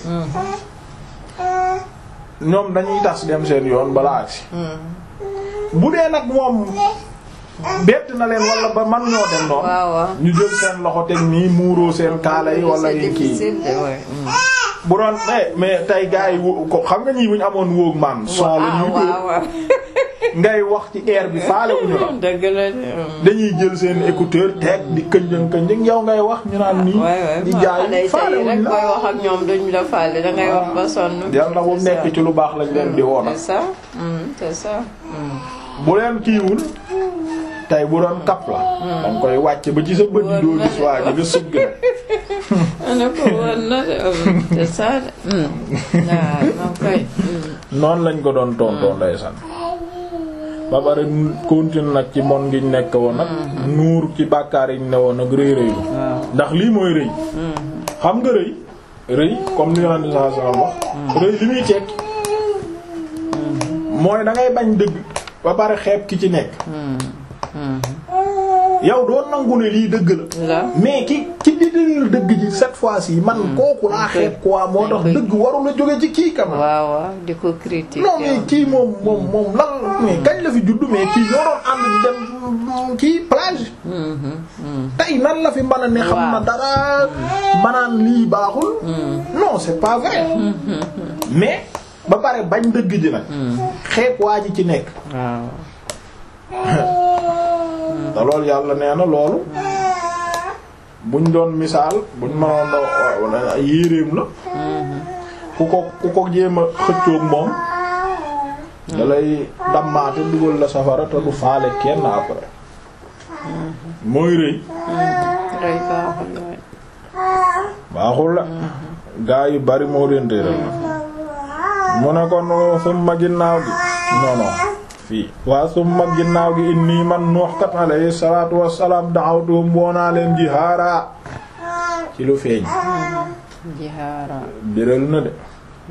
ñoom dañuy tas dem seen yoon balaa agsi bu dee nag moom bett na leen wala ba man ñoo dem noonu
waaw waaw
ñu jël seen loxo teg nii muuroo seen kaala yi wala yi kii bu doon mais mais tey gars yi wo- ko xam nga ñii bu ñu amoon wóog man son la ñuy dóor
waaw waaw
ngay wax ci air bi faale wuñu la
dëgg la de
dañuy jël seen écouteur teg di kënjën kënjën yow ngay wax ñu naan nii
waay waay
di
xale
jaay
yi
faale
tey rek
wuñu la
booy wax ak ñoom duñ la faale dangay wax ba sonn
yal na bu
c'est
nekk
ça.
ci lu baax lañ leen di woona
c'est ça Mm, c'est ça Mm.
bu leen kiiwul tey bu doon kap la danga koy wàcc ba ci sa bët yi doo gis waa ji nga sëgg rek
ana ko woon na de mm, c'est ça de Mm. waaw moom koy Mm.
noonu lañ ko doon tontoo ndeysaan ba pare continue nag ci mon ngiñ nekk woon nag nuur ci bàkkaar yi ñu ne woon nag rëy rëylu
waaw
ndax lii mooy rëy xam nga rëy rëy comme li yonent saa saa wax rëy li muy tekki mooy da ngay bañ dëgg ba pare xeeb ki ci nekk yow doo nangu ne lii dëgg la
la
mais ki ki di dëgg dëgg ji cette fois-ci man kooku laa xeeb quoi moo tax dëgg warul a jóge ci kii kam
waaw waaw di ko critiquer
non mais kii moom moom moom lan mais kañ la fi juddu mais kii ñoo doon ànd di dem kii plage tey nan la fi mën a ne xam na
Waaw.
dara manaan lii baaxul non c'est pas vrai mais ba pare bañ dëgg ji nag xeeb waa ji ci nekk
waaw
te loolu yàlla nee na loolu buñ doon misaal buñ mënoon a yéreem la ku ko ku ko jéem a xëccoog moom dalay dammaate dugal la safara te du faale kenn après mooy rëy
rëy baaxul waay
baaxul la gaa yu bari moo leen réeral mu ne kon summa ginnaaw gi non non fii waa summa ginnaaw gi inni man Nuux kat alayhi salaatu wassalaam da'awtuhum woonaa leen jihaara ci lu feeñ
jihaara
biral na de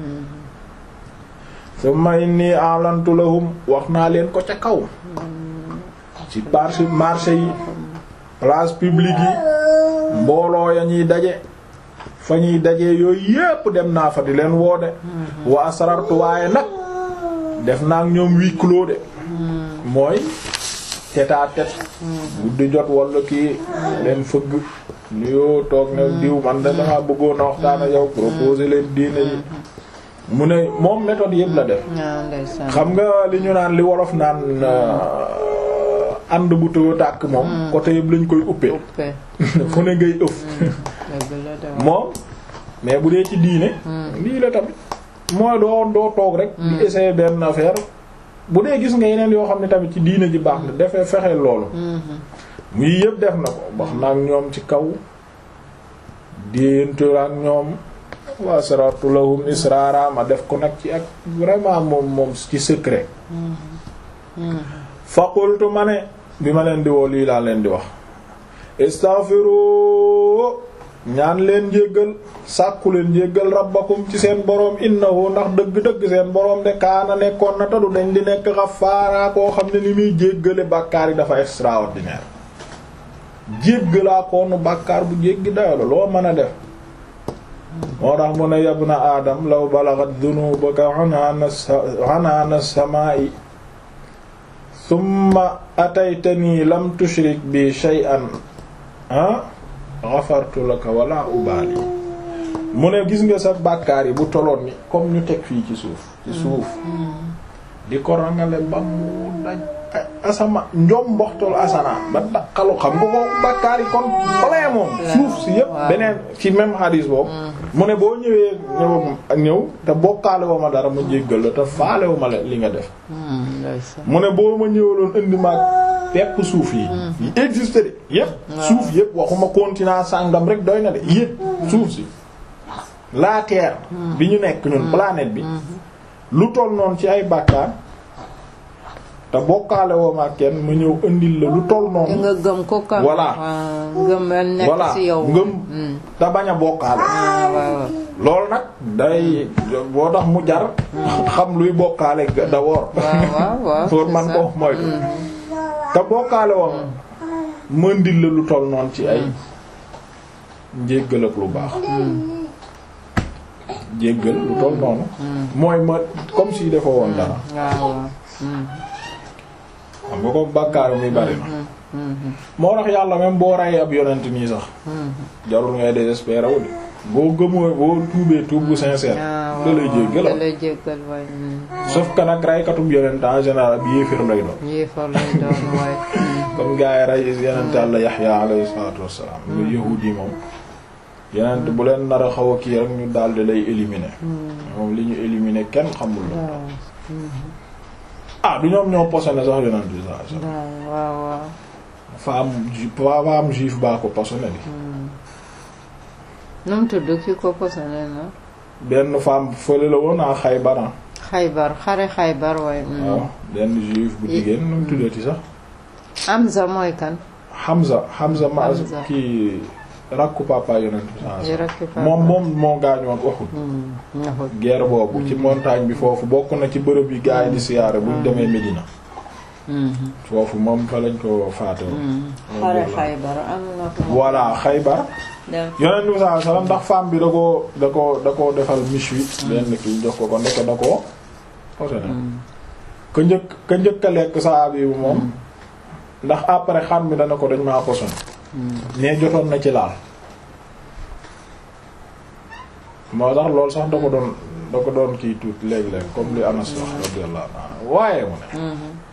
summa inni a'lantu lahum wax naa leen ko ca kaw ci marché marché yi place publique yi mbooloo ya ñuy daje fa ñuy daje yooyu yépp dem naa fa di leen woode wa asrartu waaye nag def naa ak ñoom huis clos de mooy tête à tête guddi jot wala kii leen fëgg nuyoo toog ne diw man da dama bëggoon a waxtaan ak yow proposer leen diine yi mu ne moom méthode yëpp la def
ah ndeysaan
xam nga li ñu naan li wolof naan euh, ànd bu tëw tàkk moom côté yëpp lañ koy uppee
uppe
fu ne ngay ëf
dëgg la de
moom mais bu dee ci diine lii la tamit mooy doo doo toog rek di essayer benn affaire bu dee gis nga yeneen yoo xam ne tamit ci diine ji baax na defee fexeel loolu muy yëpp def na ko wax na ak ñoom ci kaw déentu ak ñoom wa saratu lahum israara ma def ko nag ci ak vraiment moom moom ci secret fa qultu ma ne bi ma leen di woo lii laa leen di wax istaghfiru ñaan leen njéggal sàkku leen njéggal rabbakum ci seen boroom innahu ndax dëgg-dëgg seen boroom de kaana nekkoon na tadu dañ di nekk xafaara koo xam ne ni muy jéggale bàkkaar yi dafa extraordinaire jéggalaa koonu bàkkaar bu jéggi dayo la loo mën a def moo tax mu ne yabna aadam law balagat dunubaka anaana samaa'i thumma ataytani lam tushrik bi shay'an ah ghafartu laka wala ubaali mu ne gis nga sa bàkkaar yi bu toloon ni comme ñu teg fii ci suuf ci suuf di ko rangale ba mu daj asama njom mboxtal asanaan ba daqalu xam nga ko bàkkaar yi kon balee moom suuf si yépp beneen ci même hadis boobu mu ne boo ñëwee ñëw ak ñëw te bokkaale woo ma dara ma jéggal la te faale wu ma la li nga def mu ne boo ma ñëwaloon indi maag pepp suuf yi yi existe de yépp suuf yépp waxuma continent sàngam rek doy na de yépp suuf si la terre bi ñu nekk ñun planète bi lu toll noonu ci ay bàkkaar te bokkaale woo ma kenn ma ñëw indil la lu toll noonu
nga gëm ko kam
voilà
gëm nekk
voilà
ci yow
ngëm te bañ a bokkaale
waaw
loolu nag day boo tax mu jar xam luy bokkaale d'abord
waaw waaw
pour man ko moytu te bokkaale woon mëndil la lu toll noonu ci ay njéggal ak lu baax jéggal lu toll noonu mooy ma comme si dafa woon dara
waaw
xam nga ko bàkkaar mi bari na moo tax yàlla même boo reyee ab yonent nii sax jarul ngay désespérer wu de boo gëmoo boo tuubee tuub bu sincère da lay jéggal
da lay jéggal waay
sauf que nag reykatub yonent en général ab yéefir lay doon
yéefar lay doon waay
comme gaa yi rey yonent Yàlla Yaxya alayhi salaatu wassalaam lu yahuud yi moom yonent bu leen nar a xaw a kii rek ñu daldi lay éliminer moom li ñu éliminer kenn xamul la ah du ñoom ñoo posone sax yonent bi saa sax
waaw waaw
femme ju femme juif baa ko posone di
nu mu tudd ki ko posone na
benn femme fële la woon a Xaybar
xaybar xare xaybar waay
waaw benn juif bu jigéen nu mu tuddati sax
Hamza mooy kan
Hamza Hamza ma
Hamza.
kii rakku papa yonent bi saa
yi rekk fa
moom moom moo gaañoon Uhud
ñaxut
guerre boobu ci montagne bi foofu bokk na ci bërëb yi gaa yi di siyaare buñ demee Médina foofu moom fa lañ ko faate woon
xare xaybar am na ko
voilà Xaybar
dem
yonent bi sallallahu alayhi wasallam ndax femme bi da ko da ko da ko defal miche benn kii jox ko ko ndeke da ko posone ka njëkk ka njëkk a lekk saabi bu moom ndax après xam mi dana ko dañ maa posone mais jotoon na ci laal moo tax loolu sax da ko doon da ko doon kii tuut léeg-léeg comme li Anas wax radiyallahu anhu waaye mu ne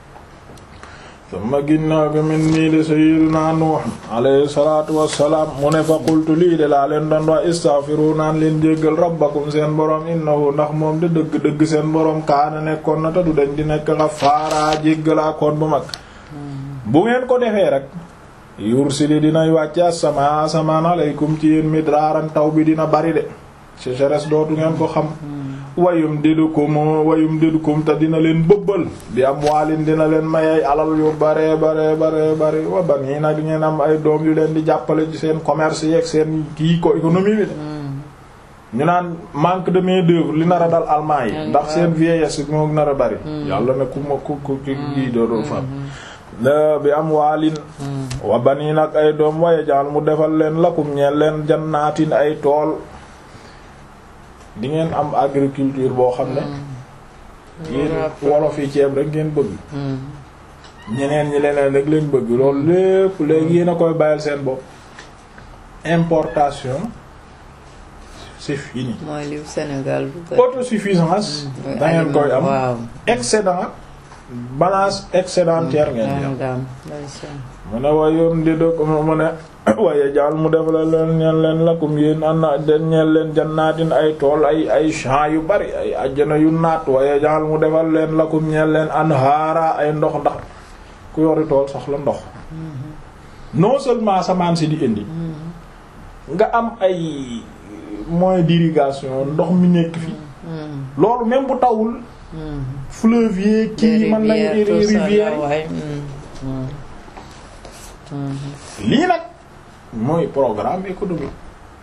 sama ginnaaw bi min nii de sayyiduna Nuh alayhi salaatu wassalaam mu ne fa qultu lii de laa leen doon wax istaghfiru naan leen jéggal rabbakum seen borom innahu ndax moom de dëgg-dëgg seen borom kaana nekkoon na te du dañ di nekk Ghafaara jéggalaa koon bu mag bu ngeen ko defee rek yursili dinay wàcc as-samaa asamaan alaykum ci yéen midraaran taw bi dina bari de sécheresse dootu ngeen ko xam wayum didukum wayum didukum te dina leen bëbbal bi am waalin dina leen mayay alal yu bare bare bare bare wa banii nag ngeen am ay doom yu leen di jàppale ci seen commerce yeeg seen kii ko économie bi de ñu naan manque de main d'œuvre li nar a dal allemand yi ndax seen vieillesse moo nar a bari yàlla ne ku ma ku ku kii doodul fam bi am waalin wa banii nag ay doom waye jaal mu defal leen lakum ñeen leen jannaatin ay tool di ngeen am agriculture boo xam ne yéen wolof yi ceeb rek ngeen bëgg ñeneen ñi leneen rek leen bëgg loolu lépp léegi yéen a koy bàyyil seen bopp importation c'est fini
mooy li Sénégal bu bëri
autosuffisance da ngeen koy am
waaw
excédent balance excédentaire ngeen di am
daam ndeysaan
mu ne wayoon di dëkk mu ne waaye jaal mu def la leen ñeen leen lakum yéen anna den ñeen leen jannaatin ay tool ay ay champs yu bari ay ajjana yu naat waaye jaal mu defal leen lakum ñeen leen anhaara ay ndox ndax ku yori tool soxla ndox non seulement samaan si di indi nga am ay moyens d'irrigation ndox mi nekk fi loolu même bu tawul fleuve yi kii mën nañu rivière lii nag mooy programme économique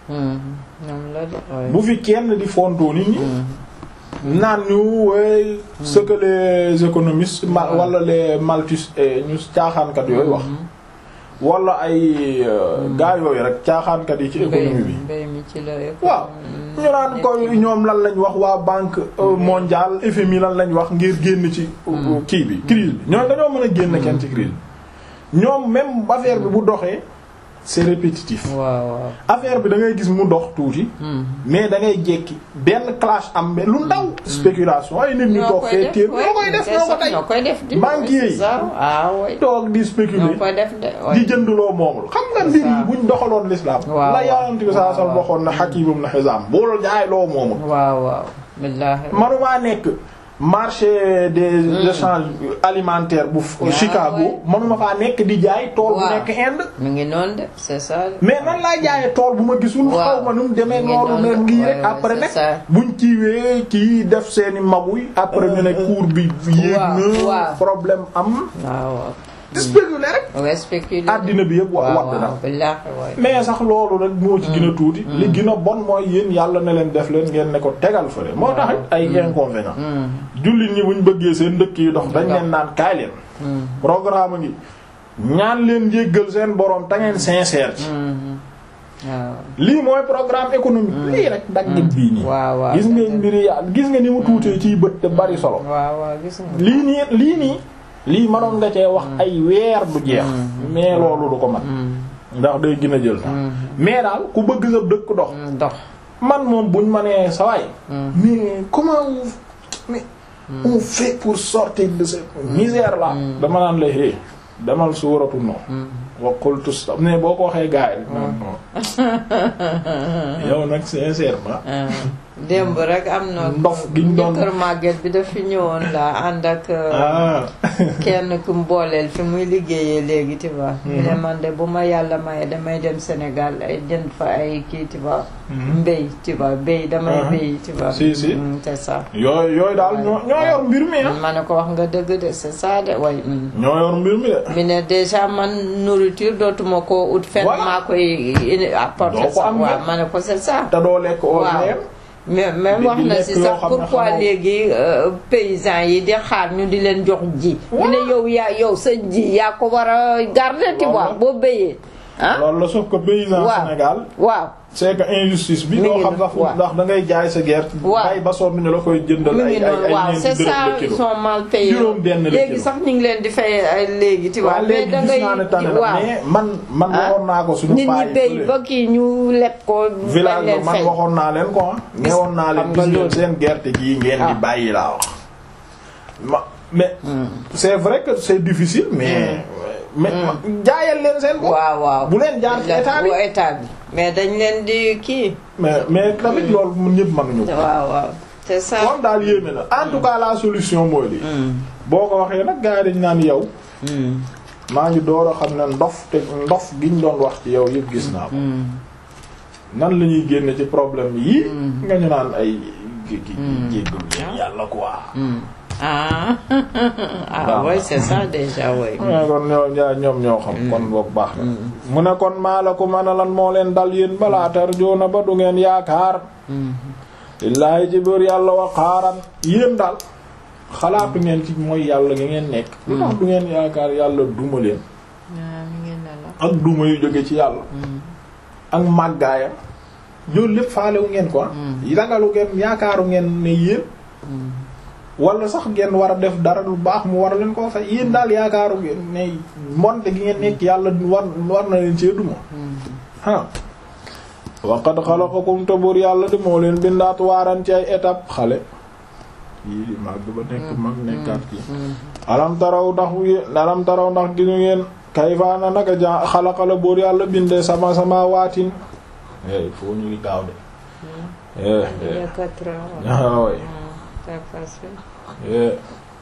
ñoom la de waaye.
bu fi kenn di fontoo nit ñi naan ñu way ce que les économistes ma- wala les malthus eh, ñu caaxaankat yooyu wax wala ay gaa yooyu rek caaxaankat yi ci économie bi
mbay mi ci la
waaw ñu naan ko ñoom lan lañ wax waa banque euh, mondiale FMI lan lañ wax ngir génn ci euh, kii bi crise bi ñoom dañoo mën a génn kenn ci crise bi ñoom même affaire bi bu doxee c'est répétitif
waaw waaw.
affaire bi da ngay gis mu dox tuuti mais da ngay jekki benn clash am be lu ndaw spéculation ay nit ñu toog fee téer ñoo koy def ñoo ko tey
ñoo koy def di
banquier yi.
c'est ça ah oui
toog di
ñoo
spéculer
koy def de
di
oui.
jëndloo moomul xam nga
C'est
mbir yi
ça.
buñ doxaloon l'islam
Waaw,
la yonent bi saa sal
waaw.
waxoon na Hakim ibn Hizam boo jaay loo moomul
waaw waaw. billaahi.
manumaa nekk marché des échanges alimentaires bu
Ah,
Chicago manuma faa nekk di jaay tool bu
Waaw.
nekk Inde
mi ngi noonu de c'est ça. de.
mais nan laa jaayee tool bu ma gisul
Waaw.
xaw ma nu mu demee
Mi ngi
noonu ne
noonu.
ngi
Ouais,
rek
ouais,
après
c'est
nag
ça.
buñ kiiwee kii def seeni maguy après ñu ne cours bi yéeg
Waaw,
na
waaw.
problème am
waaw waaw.
spéculer rek
ouais spéculer.
àddina bi yëpp wa
waaw
wadd na
waaw billaahi waay.
mais sax loolu rek moo ci gën a tuuti li gën a bon mooy yéen yàlla ne leen def leen ngeen ne ko tegal fële moo tax it ay inconvénients jullit ñi buñ bëggee seen dëkk yi dox dañ leen naan kaay leen programme ngi ñaan leen jéggal seen borom ta ngeen sincère ci
waaw.
lii mooy programme économique lii rek daggit bii nii
waaw waaw.
gis nga mbiri ya gis nga ni mu tuutee ciy bët te bari solo
waaw waaw gis nga.
lii nii lii nii lii mënoon nga cee wax ay weer du jeex mais loolu du ko mat ndax day gën a jël sax mais daal ku bëgg sa dëkk dox
dox.
man moom buñ ma nee sa waay mais comment on mais on fait pour sortir de cette misère là dama naan la hé demal suuratu no wa qultu sta mais boo ko waxee gaay rek non non yow nag sincèrement
démb rek am na.
ndof giñ doon
kër màgget bi daf fi ñëwoon la ànd ak.
ah
kenn ku mu booleel fi muy liggéeyee léegi tu vois. mu ne man de bu ma yàlla maye damay dem Sénégal ay jënd fa ay kii tu vois. mbéy tu vois béy damay
Ah.
béy tu vois.
Si, si.
Mm, c'est ça.
yooyu yooyu daal ñoo ñoo yor mbir mi ah
ma ne ko wax nga dëgg de c'est ça de way. mm.
ñoo yor mbir mi de
mi ne déjà man nourriture dootuma ko ut fenn
Voilà.
maa koy indi apporter
Doo ko
ça
am
waaw
de.
ma ne ko c'est ça.
te doo lekk
waaw
ordinaire
mais mais
Di-
wax
di
na
lekk
si
yoo
sax
xam ne
pourquoi
xamoo.
léegi euh, paysans yi di xaar ñu di leen jox ji. mu ne yow yaa yow sa ji yaa ko war a garder tu
Loolu
vois
la.
boo béyee. ah
loolu la sauf que paysan
Waaw.
Sénégal
waaw
c'est que injustice bi
Mi
doo
ngi
xam sax
waaw.
ndax da ngay jaay sa gerte
Waaw.
bay ba sonn ñu la koy jëndal
mu
ay
ngi
ay
noonu
ay
waaw
ñeenti
c'est
dërëm
ça
le
ils
kilo
sont mal payés.
Juróom benn le
léegi
kilo.
sax ñu ngi leen di fay ay léegi tu vois.
waaw
mais
léegi
da
gis naa ne
ngay
tane na
waaw
mais man man
Ah.
waxoon naa ko suñu
nit
paa
ñi
yi
béy
fële.
ba kii ñu leb ko. bañ
village
leen
ba man
fay.
waxoon naa leen ko ah newoon naa leen
xam nga
gis ngeen
loolu.
seen gerte gii ngeen di
Ah.
bàyyi laa wax ma mais c'est vrai que c'est difficile mais mais jaayal leen seen bopp
waaw waaw
bu leen jaar ci état bi
bu état bi mais dañ leen di kii.
mais mais tamit loolu mun ñëpp mënuñu ko
waaw waaw c'est ça.
moom daal yéeme na en tout cas la solution mooy lii boo ko waxee nag gars yi dañ naan yow maa ngi door a xam ne ndof te ndof giñ doon wax ci yow yëpp gis naa ko nan la ñuy génne ci problème yi nga ñu naan ay gi gi jéggul leen yàlla quoi
ah ah oui c'est ça déjà oui.
mu ne kon ñoo ñaa ñoom ñoo xam kon boog baax na mu ne kon maa la ko mën a lan moo leen dal yéen balaa tarjoona ba du ngeen yaakaar lillaahi ci biir yàlla wa xaaran yéen daal xalaatu ngeen ci mooy yàlla nga ngeen nekk lu tax du ngeen yaakaar yàlla duma leen
ah mi ngi ne la.
ak duma yu jóge ci yàlla ak màggaayam loolu lépp faalewu ngeen ko ragalu ngeen yaakaaru ngeen ne yéen wala sax ngeen war a def dara lu baax mu war leen koo fay yéen daal yaakaaru ngeen ne mbonte gi ngeen nekk yàlla war war na leen cee duma ah waqad xalaqakum te buur yàlla de moo leen bindaat waaran ci ay étape xale yii di màgg ba nekk mag nekkaat ki alam taraw ndax yéen alam taraw ndax ginu ngeen kayfa na naka ja xalaqala buur yàlla bindee sama sama waatin eh il faut ñu ngi gaaw de eh
il y
eh
a quatre ans.
ah oui
c'est facile.
eh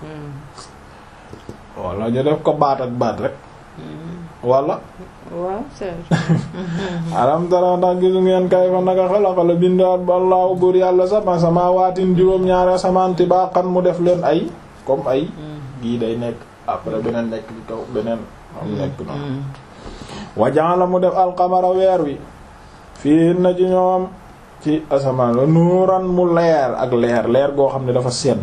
wala ñu def ko baat ak baat rek wala
waaw c'est
alam tara ndax gisu ngeen kayfa naka xalaqala bindaat ba allahu buur yàlla sama sama waatin juróom ñaari asamaan tibaqan mu def leen ay comme ay gii day nekk après beneen nekk ci kaw beneen am nekk noonu wa ja'ala mu def alqamara weer wi fii na ci ñoom ci asamaan la nuuran mu leer ak leer leer goo xam ne dafa sedd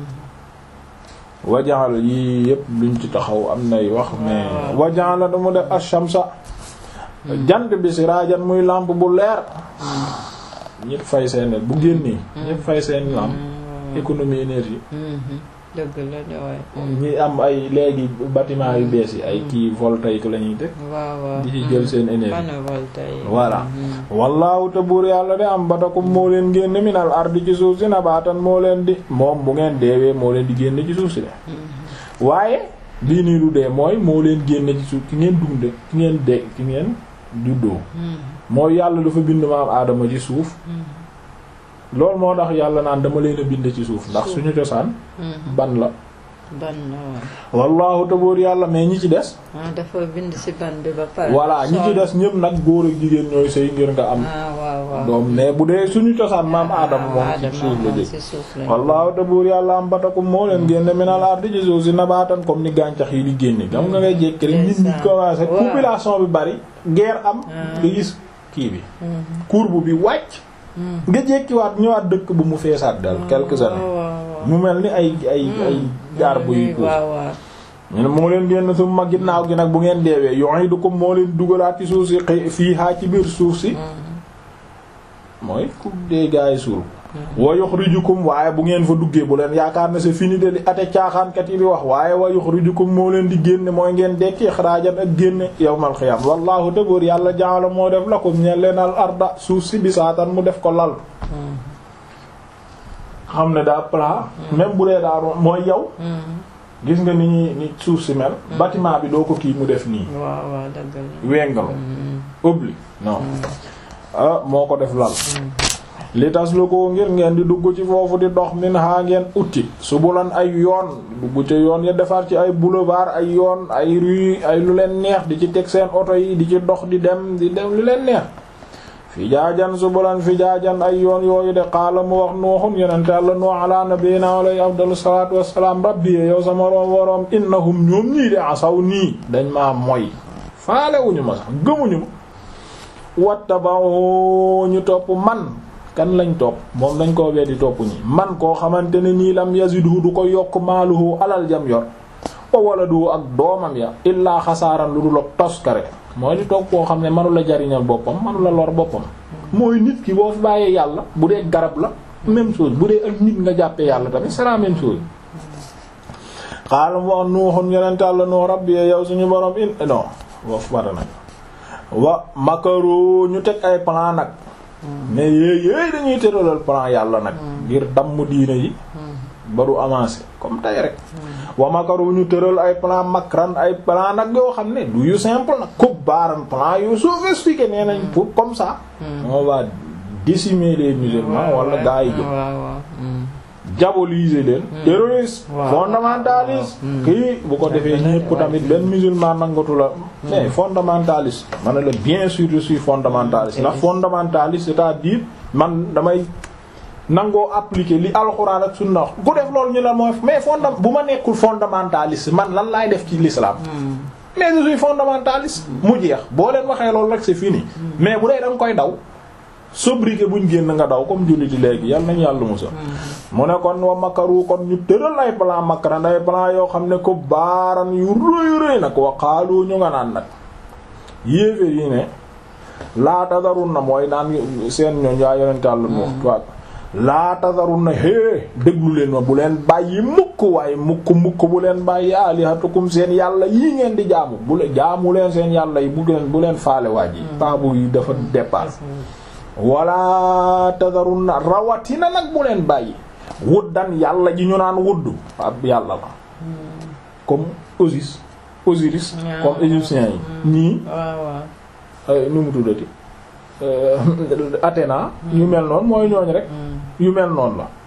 wajaxal yii yëpp luñ ci taxaw am nay wax mais wajaxal la dama def ashamsa jant bi siraajan muy lampe bu leer ñëpp fay seen bu génnee ñëpp fay seen lampe économie énergie
dëgg la de waay.
ñi am ay léegi bâtiment yu bees yi ay kii voltaïque la ñuy teg
waaw waaw
di ci jël seen énergie
panneau voltaïque.
voilà wallaahu te buur yàlla de am batakum moo leen génn minal ardi ci suuf si nabaatan moo leen di moom bu ngeen deewee moo leen di génn ci suuf si de waaye bii nii du dee mooy moo leen génn ci suuf ki ngeen dunde ki ngeen de ki ngeen juddoo mooy yàlla dafa bind maam aadama ci suuf loolu moo tax yàlla naan dama leen a bind ci suuf ndax suñu cosaan ban la
ban na
wallaahu te buur yàlla mais ñi ci des
ah dafa bind ci ban bi ba pare.
voilà ñi ci des ñëpp nag góor ak jigéen ñooy sëy ngir nga am
ah waaw waaw.
doom mais bu dee suñu cosaan maam aadama moom ci
Adama
suuf la
moom
jëkk
ci suuf la.
wallaahu te buur yàlla am batakum moo leen génne minal ardi ci suuf si nabaatan comme ni gàncax yi di génne gam nga ngay jékki rek nit ñi commencé
waaw.
population bi bari guerre am
Ah.
nga gis kii bi courbe bi wàcc nga jékkiwaat ñëwaat dëkk bu mu feesaat dal quelques années
waaw waaw.
mu mel ni ay ay ay jaar buy puus
waaw waaw.
ñu ne moo leen génn su ma ginnaaw gi nag bu ngeen deewee yu'idukum moo leen dugalaat ci suuf si xëy fii haa ci biir suuf si mooy ku dee gaa yi suul wa yukhrijukum waaye bu ngeen fa duggee bu leen yaakaar ne c'est fini de li ate caaxaankat yi di wax waaye wa yukhrijukum moo leen di génne mooy ngeen dekki xaraajan ak génne yawmal xiyaam wallahu dëggoor yàlla ja'ala moo def lakum ñeen leen al arda suuf si bisaatan mu def ko lal xam ne daa plat même bu dee daa doon mooy yow gis nga ni ñuy ni suuf si mel bâtiment bi doo ko kii mu def nii
waaw waaw dëgg la.
wengal obli non ah moo ko def lal li tas lu ko ngir ngeen di dugg ci foofu di dox min haa ngeen utti subulan ay yoon dugg ci yoon ya defar ci ay boulevard ay yoon ay rue ay lu leen neex di ci teg seen oto yi di ci dox di dem di dem lu leen neex fi jaajan subulan fi jaajan ay yoon yooyu de xaala mu wax nuuxun yonente Yàlla nuux ala nabiyina alayhi afdalu salaatu wassalaam rabbi yow sama room waroom innahum ñoom ñii de asaw nii dañ maa moy faalewuñu ma sax gëmuñu ma wattaba'u ñu topp man kan lañ topp moom dañ koo weddi topp ñi man koo xamante ne nii lam yazidhu du ko yokk maaluhu alal jam yor wa waladu ak doomam ya illaa xasaaran lu dul ak toskare mooy di toog koo xam ne mënu la jariñal boppam mënu la lor boppam mooy nit ki boo fi bàyyee yàlla bu dee garab la même chose bu dee ak nit nga jàppee yàlla tamit c'est la même chose xaalam wax nuuxun yonente Yàlla nuux rabbi yow suñu borom in non woofu bara nag wa makaru ñu teg ay plan nag mais yéey yéey dañuy tëralal plan yàlla nag ngir damm diine yi ba du avancer comme tey rek wa makaru ñu tëral ay plan makran ay plan nag yoo xam ne du yu simple nag kub baaran plan yu sophistiqué nee nañ pour comme ça on va décimer les musulmans wala gaa yi jóg
waaw waaw.
diaboliser leen terroriste
Waaw.
fondamentaliste kii bu ko defee ñépp tamit benn musulman nangatu la mais fondamentaliste ma ne la bien sûr je suis fondamentaliste ndax fondamentaliste c'est-à-dire man damay nangoo appliquer li alxuraan ak sunna wax ku def loolu ñu la mooy mais fonda bu ma nekkul fondamentaliste man lan laay def ci l'islam mais je suis fondamentaliste mu jeex boo leen waxee loolu rek c'est fini mais bu dee da nga koy daw sobriquet buñ génn nga daw comme julliti léegi yal nañu yàlla musa mu ne kon wa makaru kon ñu tëral ay plan makaran ay plan yoo xam ne ko baaran yu rëy rëy nag wa xaalu ñu nga naan nag yéeféer yi ne laa tadarun na mooy naan seen ñooñ yaa yonente Yàlla mu wax tuwaat laa tadarun na hé déglu leen ma bu leen bàyyi mukk waaye mukk mukk bu leen bàyyi alihatukum seen yàlla yii ngeen di jaamu bu leen jaamu leen seen yàlla yi bu leen bu leen faale waaj yi taabu yi dafa dépasse wala tadarun na rawatina nag bu leen bàyyi wuddan yàlla ji ñu naan wudd ab yàlla la comme Osis Osiris
Ah,
comme égyptiens yi ñii
waaw waaw.
ay nu mu tuddati Euh, Athéna yu mel noonu mooy ñooñ rek yu mel noonu la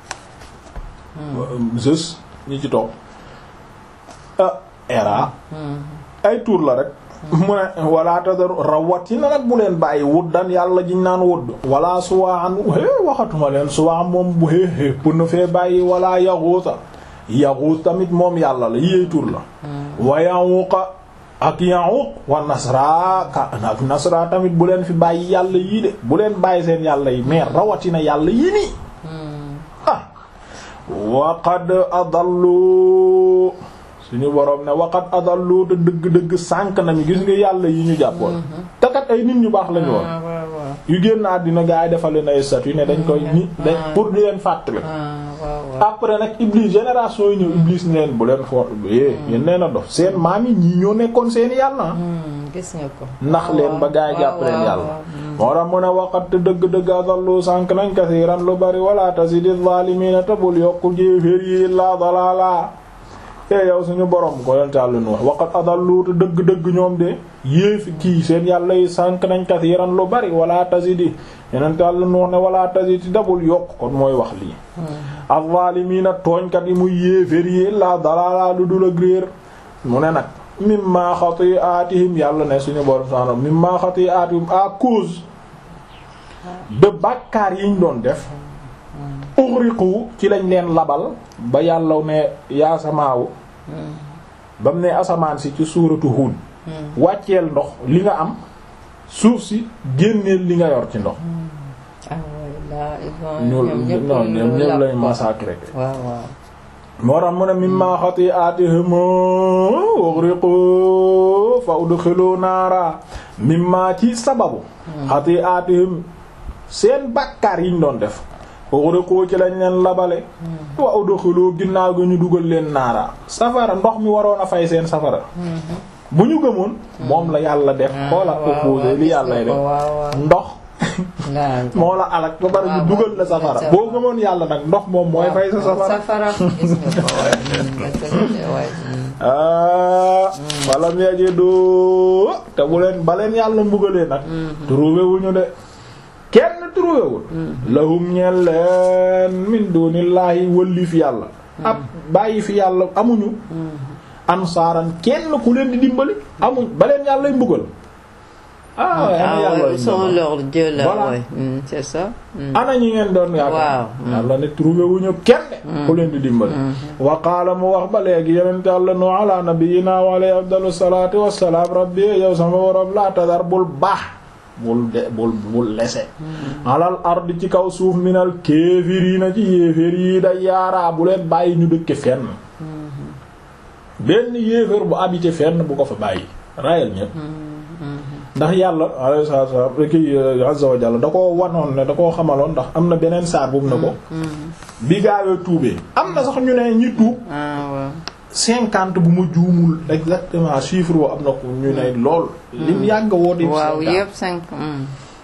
Zeus ñi ci toog ah Hera ay tuur la rek mu ne wala tadaru rawatina nag bu leen bàyyi wuddan yàlla jiñ naan wudd wala suwaan hé waxatuma leen suwaan moom bu héehée pour na fee bàyyi wala yaxuuta yaxuut tamit moom yàlla la yéey tur la wa yawuqa ak Ya'uq wa Nasra ka ak Nasra tamit bu leen fi bàyyi yàlla yii de bu leen bàyyi seen yàlla yi mais rawatina yàlla yii nii ah waqad adallu suñu boroom ne waqad adallu te dëgg-dëgg sànk nañu gis nga yàlla yi ñu jàppoon te kat ay nit ñu baax lañu woon
ah waaw waaw
yu génn àddina gaa yi defal leen ay statut ne dañ koy ni dañ pour di leen fàttali
ah waaw waaw
après nag Iblis génération yi ñëw Iblis ne leen bu leen fo eh yéen nee na dof seen maam yi ñii ñoo nekkoon seen yàlla
Hmm, gis nga ko
ndax leen ba gaa yi jàpp leen yàlla moo tax mu ne waqat dëgg-dëgg adallu sànk nañ kasiiran lu bari wala tasidi zaalimiina te bul yokku jéeféer yi illaa dalaala e yow suñu borom ko yonte Yàlla nu wax waqat adallu te dëgg-dëgg ñoom de yéefi kii seen yàlla yi sànk nañ kasiiran lu bari wala tasidi yonente Yàlla nu wax ne wala tasidi te bul yokk kon mooy wax lii az-zaalimiina tooñkat yi muy yéeféer yi illaa dalaala lu dul ak réer mu ne nag mimma xati'atihim yàlla ne suñu borom subhaanahu mimma xati'atihim à cause de bàkkaar yiñ doon def ughriqu ci lañ leen labal ba yàlla ne yaa samaawu ba mu ne asamaan si ci suuratu Huud wàcceel ndox li nga am suuf si génneel li nga yor ci ndox
ah waay laa
ñu
ñoom ñëpp
non ñoom
ñu
ñëpp
làpp
lañ
ko.
massacré
waaw waaw
moo tax mu ne mimma xati'atihim ughriqu fa udkhilu naara mimma ci sababu xati'atihim seen bàkkaar yiñ doon def ughriqu ci lañ leen labale wa udkhilu ginnaaw gi ñu dugal leen naara safara ndox mi waroon a fay seen safara bu ñu gëmoon moom la yàlla def xoola opposé li yàlla def
waaw waaw
ndox
waaw
moo la alak ba bari ñu
waaw,
dugal la
waaw,
safara
waaw.
boo gëmoon yàlla nag ndox moom mooy fay sa safara
safara gis nga ko waay Hmm, dëgg la de waay Hmm.
ah wala mu yegee doo te bu leen ba leen yàlla mbugalee nag trouvé wuñu de kenn trouvé wul lahum ñeel leen min dunillahi wëlli fi yàlla ab bàyyi fi yàlla amuñu ansaaran kenn ku leen di dimbali amuñ ba leen yàllay mbugal ah ana
ah
yàlla
ouais, ils sont leur Dieu là
Voilà.
ouais. Hmm, c'est ça Hmm.
ana ñi ngeen doon yaakaar
Waaw.
yàlla ne trouvé wuñu kenn ku leen di dimbali wa qaala mu wax ba léegi yonent yàlla nu ala nabiyyina wa alayhi afdalu salaatu wassalaam rabbi yow sama waroom laa tadar bul baax bul de bul bul lese alal ardi ci kaw suuf minal kéefiriina ci yéeféer yi da yaaraa bu leen bàyyi ñu dëkke fenn benn yéeféer bu habité fenn bu ko fa bàyyi rayal ñépp ndax yàlla alayhi salaatu wassalaam ki azza wa jalla da ko wanoon ne da koo xamaloon ndax am na beneen saar bu mu ne ko bi gaawee tuubee am na sax ñu ne ñi tuub
ah waaw
cinquante bu ma juumul exactement chiffre woo am na ko ñu ne lool lim yàgg woo di
waaw
cinquante.
yëpp cinq hmm.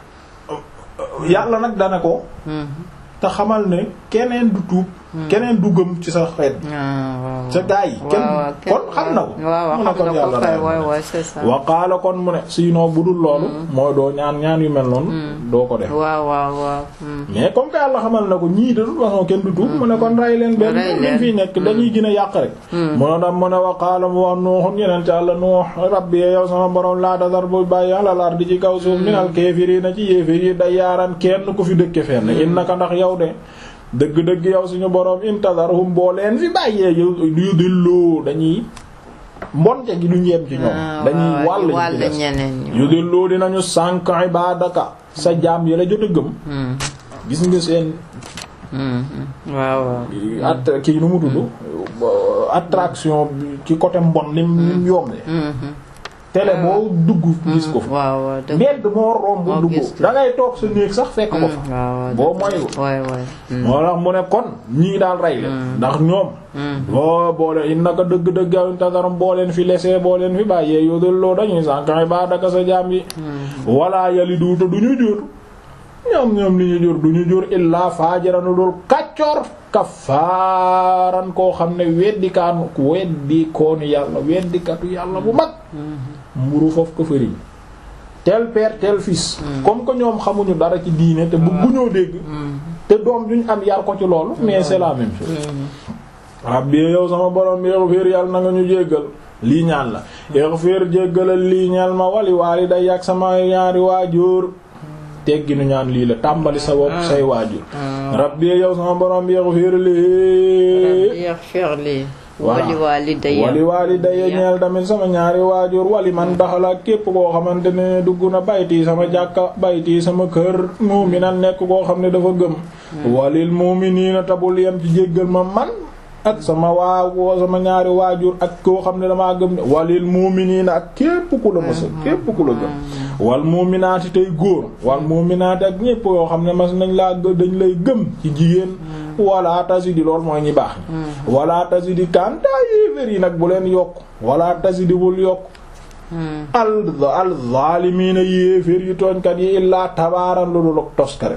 yàlla nag dana ko
Hmm.
te xamal ne keneen du tuub keneen du gëm ci sa xeet
ah waaw
sa gaa yi kenn
waaw waaw
kon xam na ko
waaw waaw
mu ne
xam
kon
na ko
yàlla
kay
rey na
waay
ko.
waay c'est ça
wa qaala kon mu ne sinon bu dul loolu mooy doo ñaan ñaan yu mel noonu doo ko def
waaw waaw waaw hmm.
mais comme que yàlla xamal na ko ñii de toute façon kenn du tuub mu ne kon rey leen benn
Rey
liñ
leen.
fi nekk dañuy gën a yàq rek mu ne dam mu ne wa qaala mu wax nuuxun yeneen ci yàlla nuux rabbi yow sama borom laa tasar bu bàyyi alal ardi ci kaw suuf minal kaafiriina ci yéeféer yi day yaaran kenn ku fi dëkke fenn innaka ndax yow de dëgg-dëgg yow suñu borom intadarhum boo leen fi bàyyee yu yu dillu dañuy mbonte gi duñ yem ci ñoom
Ah,
dañuy
waaw,
wàll
wàll
ci des
ñeneen ñi.
yu dillu dinañu sànk ibadaka sa jaam yi la jot a gëm
Hmm.
gis nga seen
Hmm, hmm. waaw waaw
at kii nu mu tudd attraction bi ci côté mbon nim nim yombe
Hmm, hmm.
télé boo dugg gis ko fa
waaw waaw dëgg
mbedd moo romb
moo
dugg
gis.
da ngay toog sa néeg sax fekk ko fa
Hmm, waaw waaw
boo
dëgg.
moyul
waay waay Hmm.
moo tax mu ne kon ñii daal rey leen ndax ñoom boo boole innaka dëgg-dëgg yow intadaram boo leen fi lesee boo leen fi bàyyee yóodal loo dañuy sànqaxi baa daka sa jaam yi walla yali duuta du ñu jur ñoom ñoom li ñu jur du ñu jur illaa faajaranu dul kaccoor kafaaran koo xam ne weddikaanu ku weddi koonu yàlla weddikatu yàlla bu mag mburu foofu ko fëriñ tel père tel fils comme que ñoom xamuñu dara ci diine te bëgguñoo dégg te doom duñ am yar ko ci loolu mais c'est la même chose rabbi yow sama borom bi ighfir yàlla na nga ñu jéggal lii ñaan la ighfir jéggalal lii ñaan ma wali waliday ak sama ñaari waajur teggi nu ñaan lii la tàmbali sa bopp say waajur rabbi yow sama borom bi ighfir lii
Rabbi ighfir li wali waalidayya
wali waalidayya ñeel tamit sama ñaari waajur wali man daxala képp koo xamante ne dugg na bayti sama jàkka bayti sama kër mu'minan nekk koo xam ne dafa gëm walil mu'minina tabul yem ci jéggal ma man ak sama waa sama ñaari waajur ak koo xam ne damaa gëm ne walil mu'minina ak képp ku la mësa képp ku la gëm wal mu'minaati tey góor wal mu'minaati ak ñépp yoo xam ne mas nañ laa dañ lay gëm ci jigéen wala tasidi lool mooy ñi baax ñi wala tasidi kantaa yéefér yi nag bu leen yokk wala tasidi bul yokk al al zaalimiina yéefér yi tooñkat yi illaa tabaaran lu dul ak toskare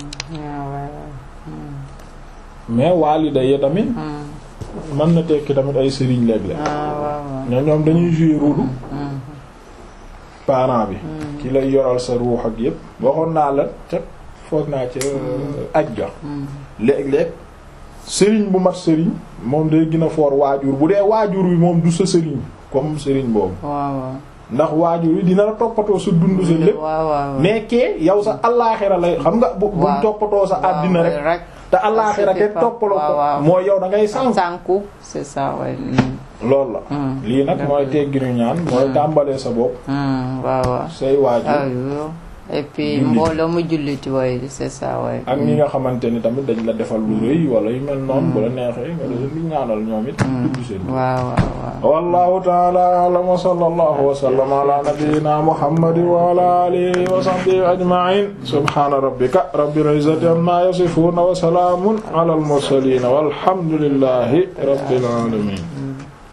mais waalida yi tamit mën na tekki tamit ay sëriñ léeg-léeg ñoo ñoom dañuy jouer rôle parent bi ki lay yoral sa ruux ak yépp waxoon naa la ca foog naa ca aj ga léeg-léeg sëriñ bu mat sëriñ moom day gën a foor waajur bu dee waajur wi moom du sa sëriñ comme sëriñ boobu ndax waajur wi dina la toppatoo sa dund sa lépp mais kee yow sa allaaxira lay xam nga bu bu toppatoo sa àddina rek te allaaxira te toppaloo ko mooy yow da ngay sànku
sànku c'est ça ouais
loolu la lii nag mooy tegginu ñaan mooy tàmbalee sa bopp
waaw waaw
say waajur
et puis mbooloo mu julliti way c'est ça way
ak ñi nga xamante ni tamit dañ la defal lu rëy wala yu mel noonu bu la neexee nga leen di ñaanal ñoom it dugg seen
waaw waaw waaw
wallahu ta'ala a'lam wa sallallahu wa sallama ala nabiyyina muhammadin wa ala alihi wa sahbihi ajma'in subhana rabbika rabbil izzati amma yasifun wa salamun ala al mursalin walhamdulillahi rabbil alamin